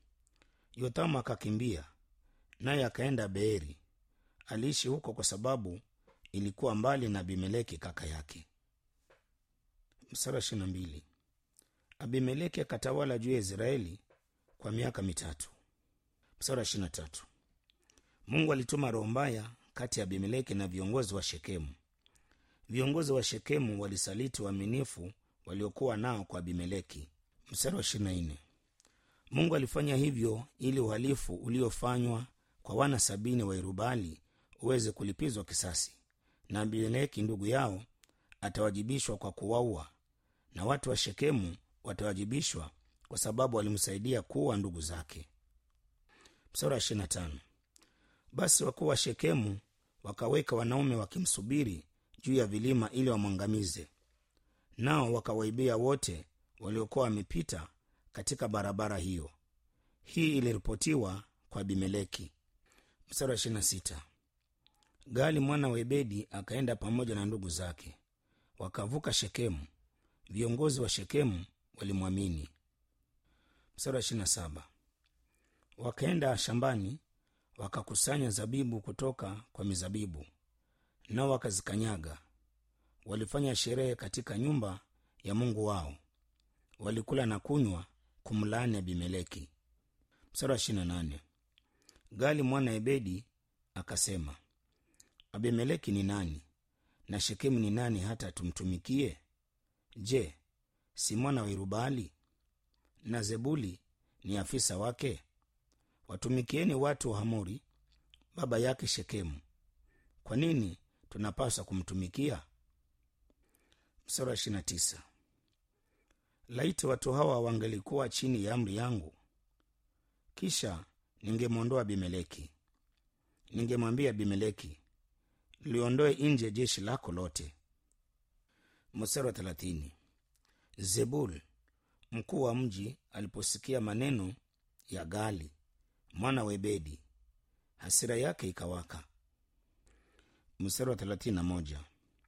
yothamu akakimbia naye akaenda beeri aliishi huko kwa sababu ilikuwa mbali na abimeleki kaka yake mstari wa ishirina mbili abimeleki akatawala juu ya israeli kwa miaka mitatu mstari wa ishirina tatu mungu alituma roho mbaya kati ya abimeleki na viongozi wa shekemu viongozi wa shekemu walisaliti uaminifu waliokuwa nao kwa abimeleki mstari wa ishirina nne mungu alifanya hivyo ili uhalifu uliofanywa kwa wana sabini wa irubali uweze kulipizwa kisasi na abimeleki ndugu yao atawajibishwa kwa kuwaua na watu wa shekemu watawajibishwa kwa sababu walimsaidia kuwa ndugu zake mstari wa ishirina tano basi wakuu wa shekemu wakaweka wanaume wakimsubiri juu ya vilima ili wamwangamize nao wakawaibia wote waliokuwa wamepita katika barabara hiyo hii iliripotiwa kwa abimeleki mstari wa ishirina sita gali mwana wa ebedi akaenda pamoja na ndugu zake wakavuka shekemu viongozi wa shekemu walimwamini mstari wa ishirini na saba wakaenda shambani wakakusanya zabibu kutoka kwa mizabibu nao wakazikanyaga walifanya sherehe katika nyumba ya mungu wao walikula na kunywa kumlaani abimeleki mstari wa ishirini na nane gali mwana ebedi akasema abimeleki ni nani na shekemu ni nani hata tumtumikie je si mwana wa irubali na zebuli ni afisa wake watumikieni watu wa hamori baba yake shekemu kwa nini tunapaswa kumtumikia mstari wa ishirina tisa laiti watu hawa wangelikuwa chini ya amri yangu kisha ningemwondoa abimeleki ningemwambia abimeleki liondoe nje jeshi lako lote mstari wa thelathini zebul mkuu wa mji aliposikia maneno ya gali mwana wa ebedi hasira yake ikawaka mstari wa thelathini na moja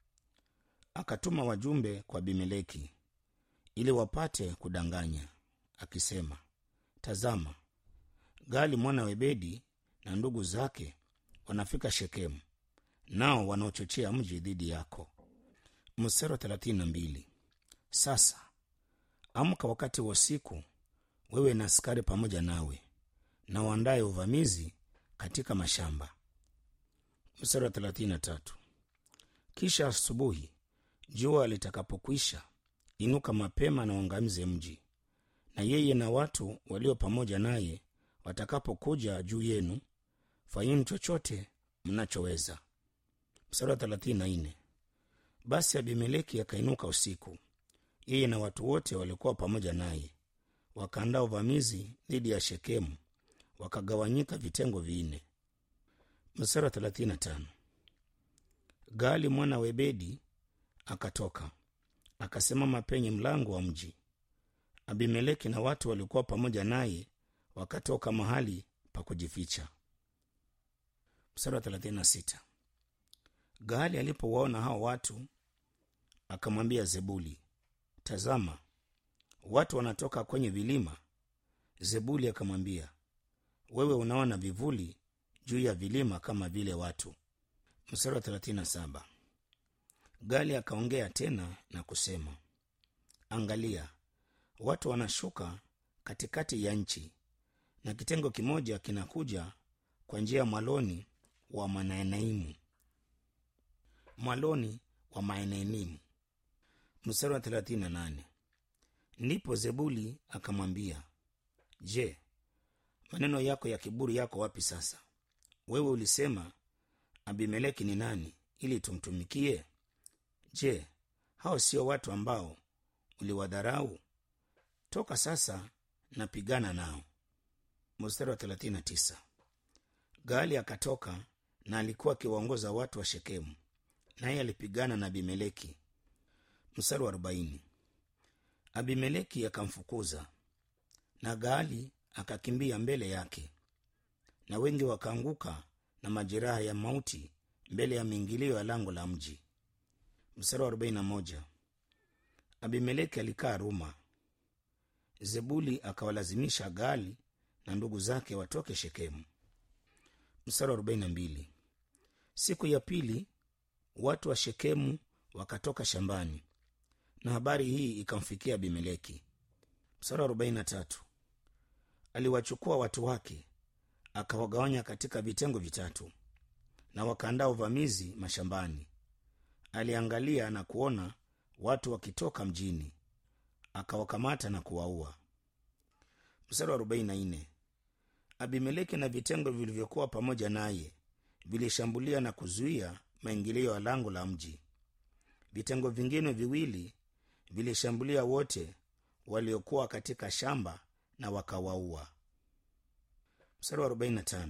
akatuma wajumbe kwa abimeleki ili wapate kudanganya akisema tazama gali mwana wa ebedi na ndugu zake wanafika shekemu nao wanaochochea mji dhidi yako mstari wa thelathini na mbili sasa amka wakati wa usiku wewe na askari pamoja nawe na uandaye uvamizi katika mashamba mstari wa thelathini na tatu kisha asubuhi jua litakapokwisha inuka mapema na uangamize mji na yeye na watu walio pamoja naye watakapokuja juu yenu fanyeni chochote mnachoweza mstari wa thelathini na nne basi abimeleki akainuka usiku yeye na watu wote waliokuwa pamoja naye wakaandaa uvamizi dhidi ya shekemu wakagawanyika vitengo vinne mstari wa thelathini na tano gali mwana wa ebedi akatoka akasimama penye mlango wa mji abimeleki na watu waliokuwa pamoja naye wakatoka mahali pa kujificha mstari wa thelathini na sita gaali alipowaona hao watu akamwambia zebuli tazama watu wanatoka kwenye vilima zebuli akamwambia wewe unaona vivuli juu ya vilima kama vile watu mstari wa thelathini na saba gali akaongea tena na kusema angalia watu wanashuka katikati ya nchi na kitengo kimoja kinakuja kwa njia ya mwaloni wa manaenaimu mwaloni wa maenenimu mstari wa thelathini na nane ndipo zebuli akamwambia je maneno yako ya kiburi yako wapi sasa wewe ulisema abimeleki ni nani ili tumtumikie je hao sio watu ambao uliwadharau toka sasa napigana nao mstari wa 39 gali akatoka na alikuwa akiwaongoza watu wa shekemu naye alipigana na abimeleki mstari wa 40 abimeleki akamfukuza na gaali akakimbia mbele yake na wengi wakaanguka na majeraha ya mauti mbele ya miingilio ya lango la mji mstari wa 41 abimeleki alikaa ruma zebuli akawalazimisha gali na ndugu zake watoke shekemu mstari wa 42 siku ya pili watu wa shekemu wakatoka shambani na habari hii ikamfikia abimeleki mstari wa 43 aliwachukua watu wake akawagawanya katika vitengo vitatu na wakaandaa uvamizi mashambani aliangalia na kuona watu wakitoka mjini akawakamata na kuwaua mstari wa 44 abimeleki na vitengo vilivyokuwa pamoja naye vilishambulia na kuzuia maingilio ya lango la mji vitengo vingine viwili vilishambulia wote waliokuwa katika shamba na wakawaua mstari wa 45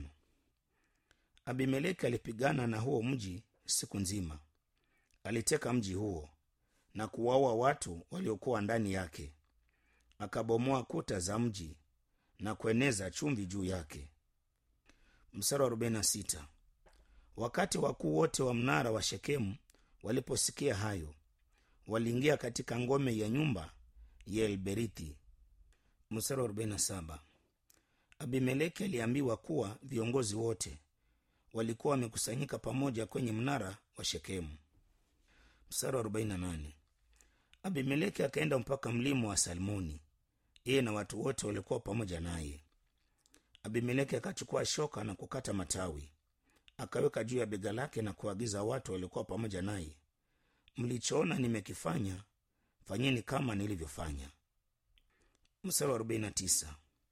abimeleki alipigana na huo mji siku nzima aliteka mji huo na kuwaua watu waliokuwa ndani yake akabomoa kuta za mji na kueneza chumvi juu yake mstari wa 46 wakati wakuu wote wa mnara wa shekemu waliposikia hayo waliingia katika ngome ya nyumba ya elberithi mstari wa 47 abimeleki aliambiwa kuwa viongozi wote walikuwa wamekusanyika pamoja kwenye mnara wa shekemu mstari wa 48 abimeleki akaenda mpaka mlima wa salmoni yeye na watu wote walikuwa pamoja naye abimeleki akachukua shoka na kukata matawi akaweka juu ya bega lake na kuagiza watu waliokuwa pamoja naye mlichoona nimekifanya fanyeni kama nilivyofanya mstari wa 49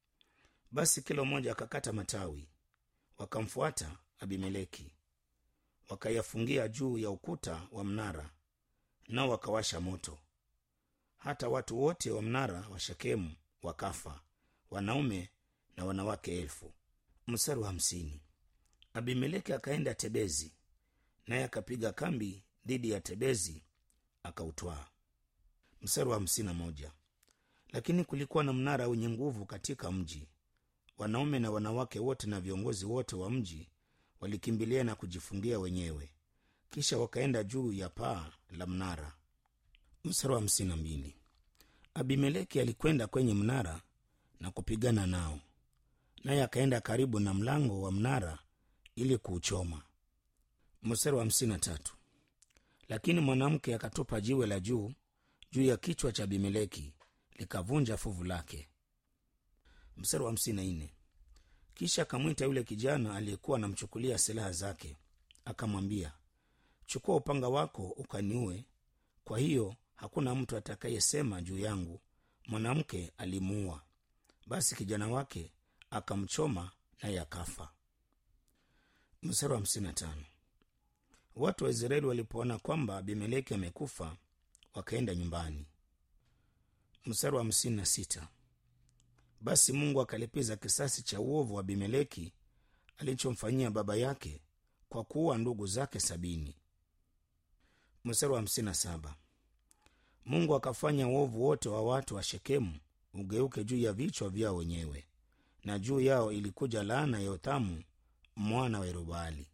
basi kila mmoja akakata matawi wakamfuata abimeleki wakayafungia juu ya ukuta wa mnara nao wakawasha moto hata watu wote wa mnara wa shekemu wakafa wanaume na wanawake elfu mstari wa hamsini abimeleki akaenda tebezi naye akapiga kambi dhidi ya tebezi akautwaa mstari wa hamsini na moja lakini kulikuwa na mnara wenye nguvu katika mji wanaume na wanawake wote na viongozi wote wa mji walikimbilia na kujifungia wenyewe kisha wakaenda juu ya paa la mnara mstari wa hamsini na mbili abimeleki alikwenda kwenye mnara na kupigana nao naye akaenda karibu na mlango wa mnara ili kuuchoma mstari wa hamsini na tatu lakini mwanamke akatupa jiwe la juu juu ya kichwa cha abimeleki likavunja fuvu lake mstari wa hamsini na nne kisha akamwita yule kijana aliyekuwa anamchukulia silaha zake akamwambia chukua upanga wako ukaniue kwa hiyo hakuna mtu atakayesema juu yangu mwanamke alimuua basi kijana wake akamchoma naye akafa mstari wa hamsini na tano watu wa israeli walipoona kwamba abimeleki amekufa wakaenda nyumbani mstari wa hamsini na sita basi mungu akalipiza kisasi cha uovu wa abimeleki alichomfanyia baba yake kwa kuua ndugu zake sabini mstari wa hamsini na saba mungu akafanya uovu wote wa watu wa shekemu ugeuke juu ya vichwa vyao wenyewe na juu yao ilikuja laana ya yothamu mwana wa yerubaali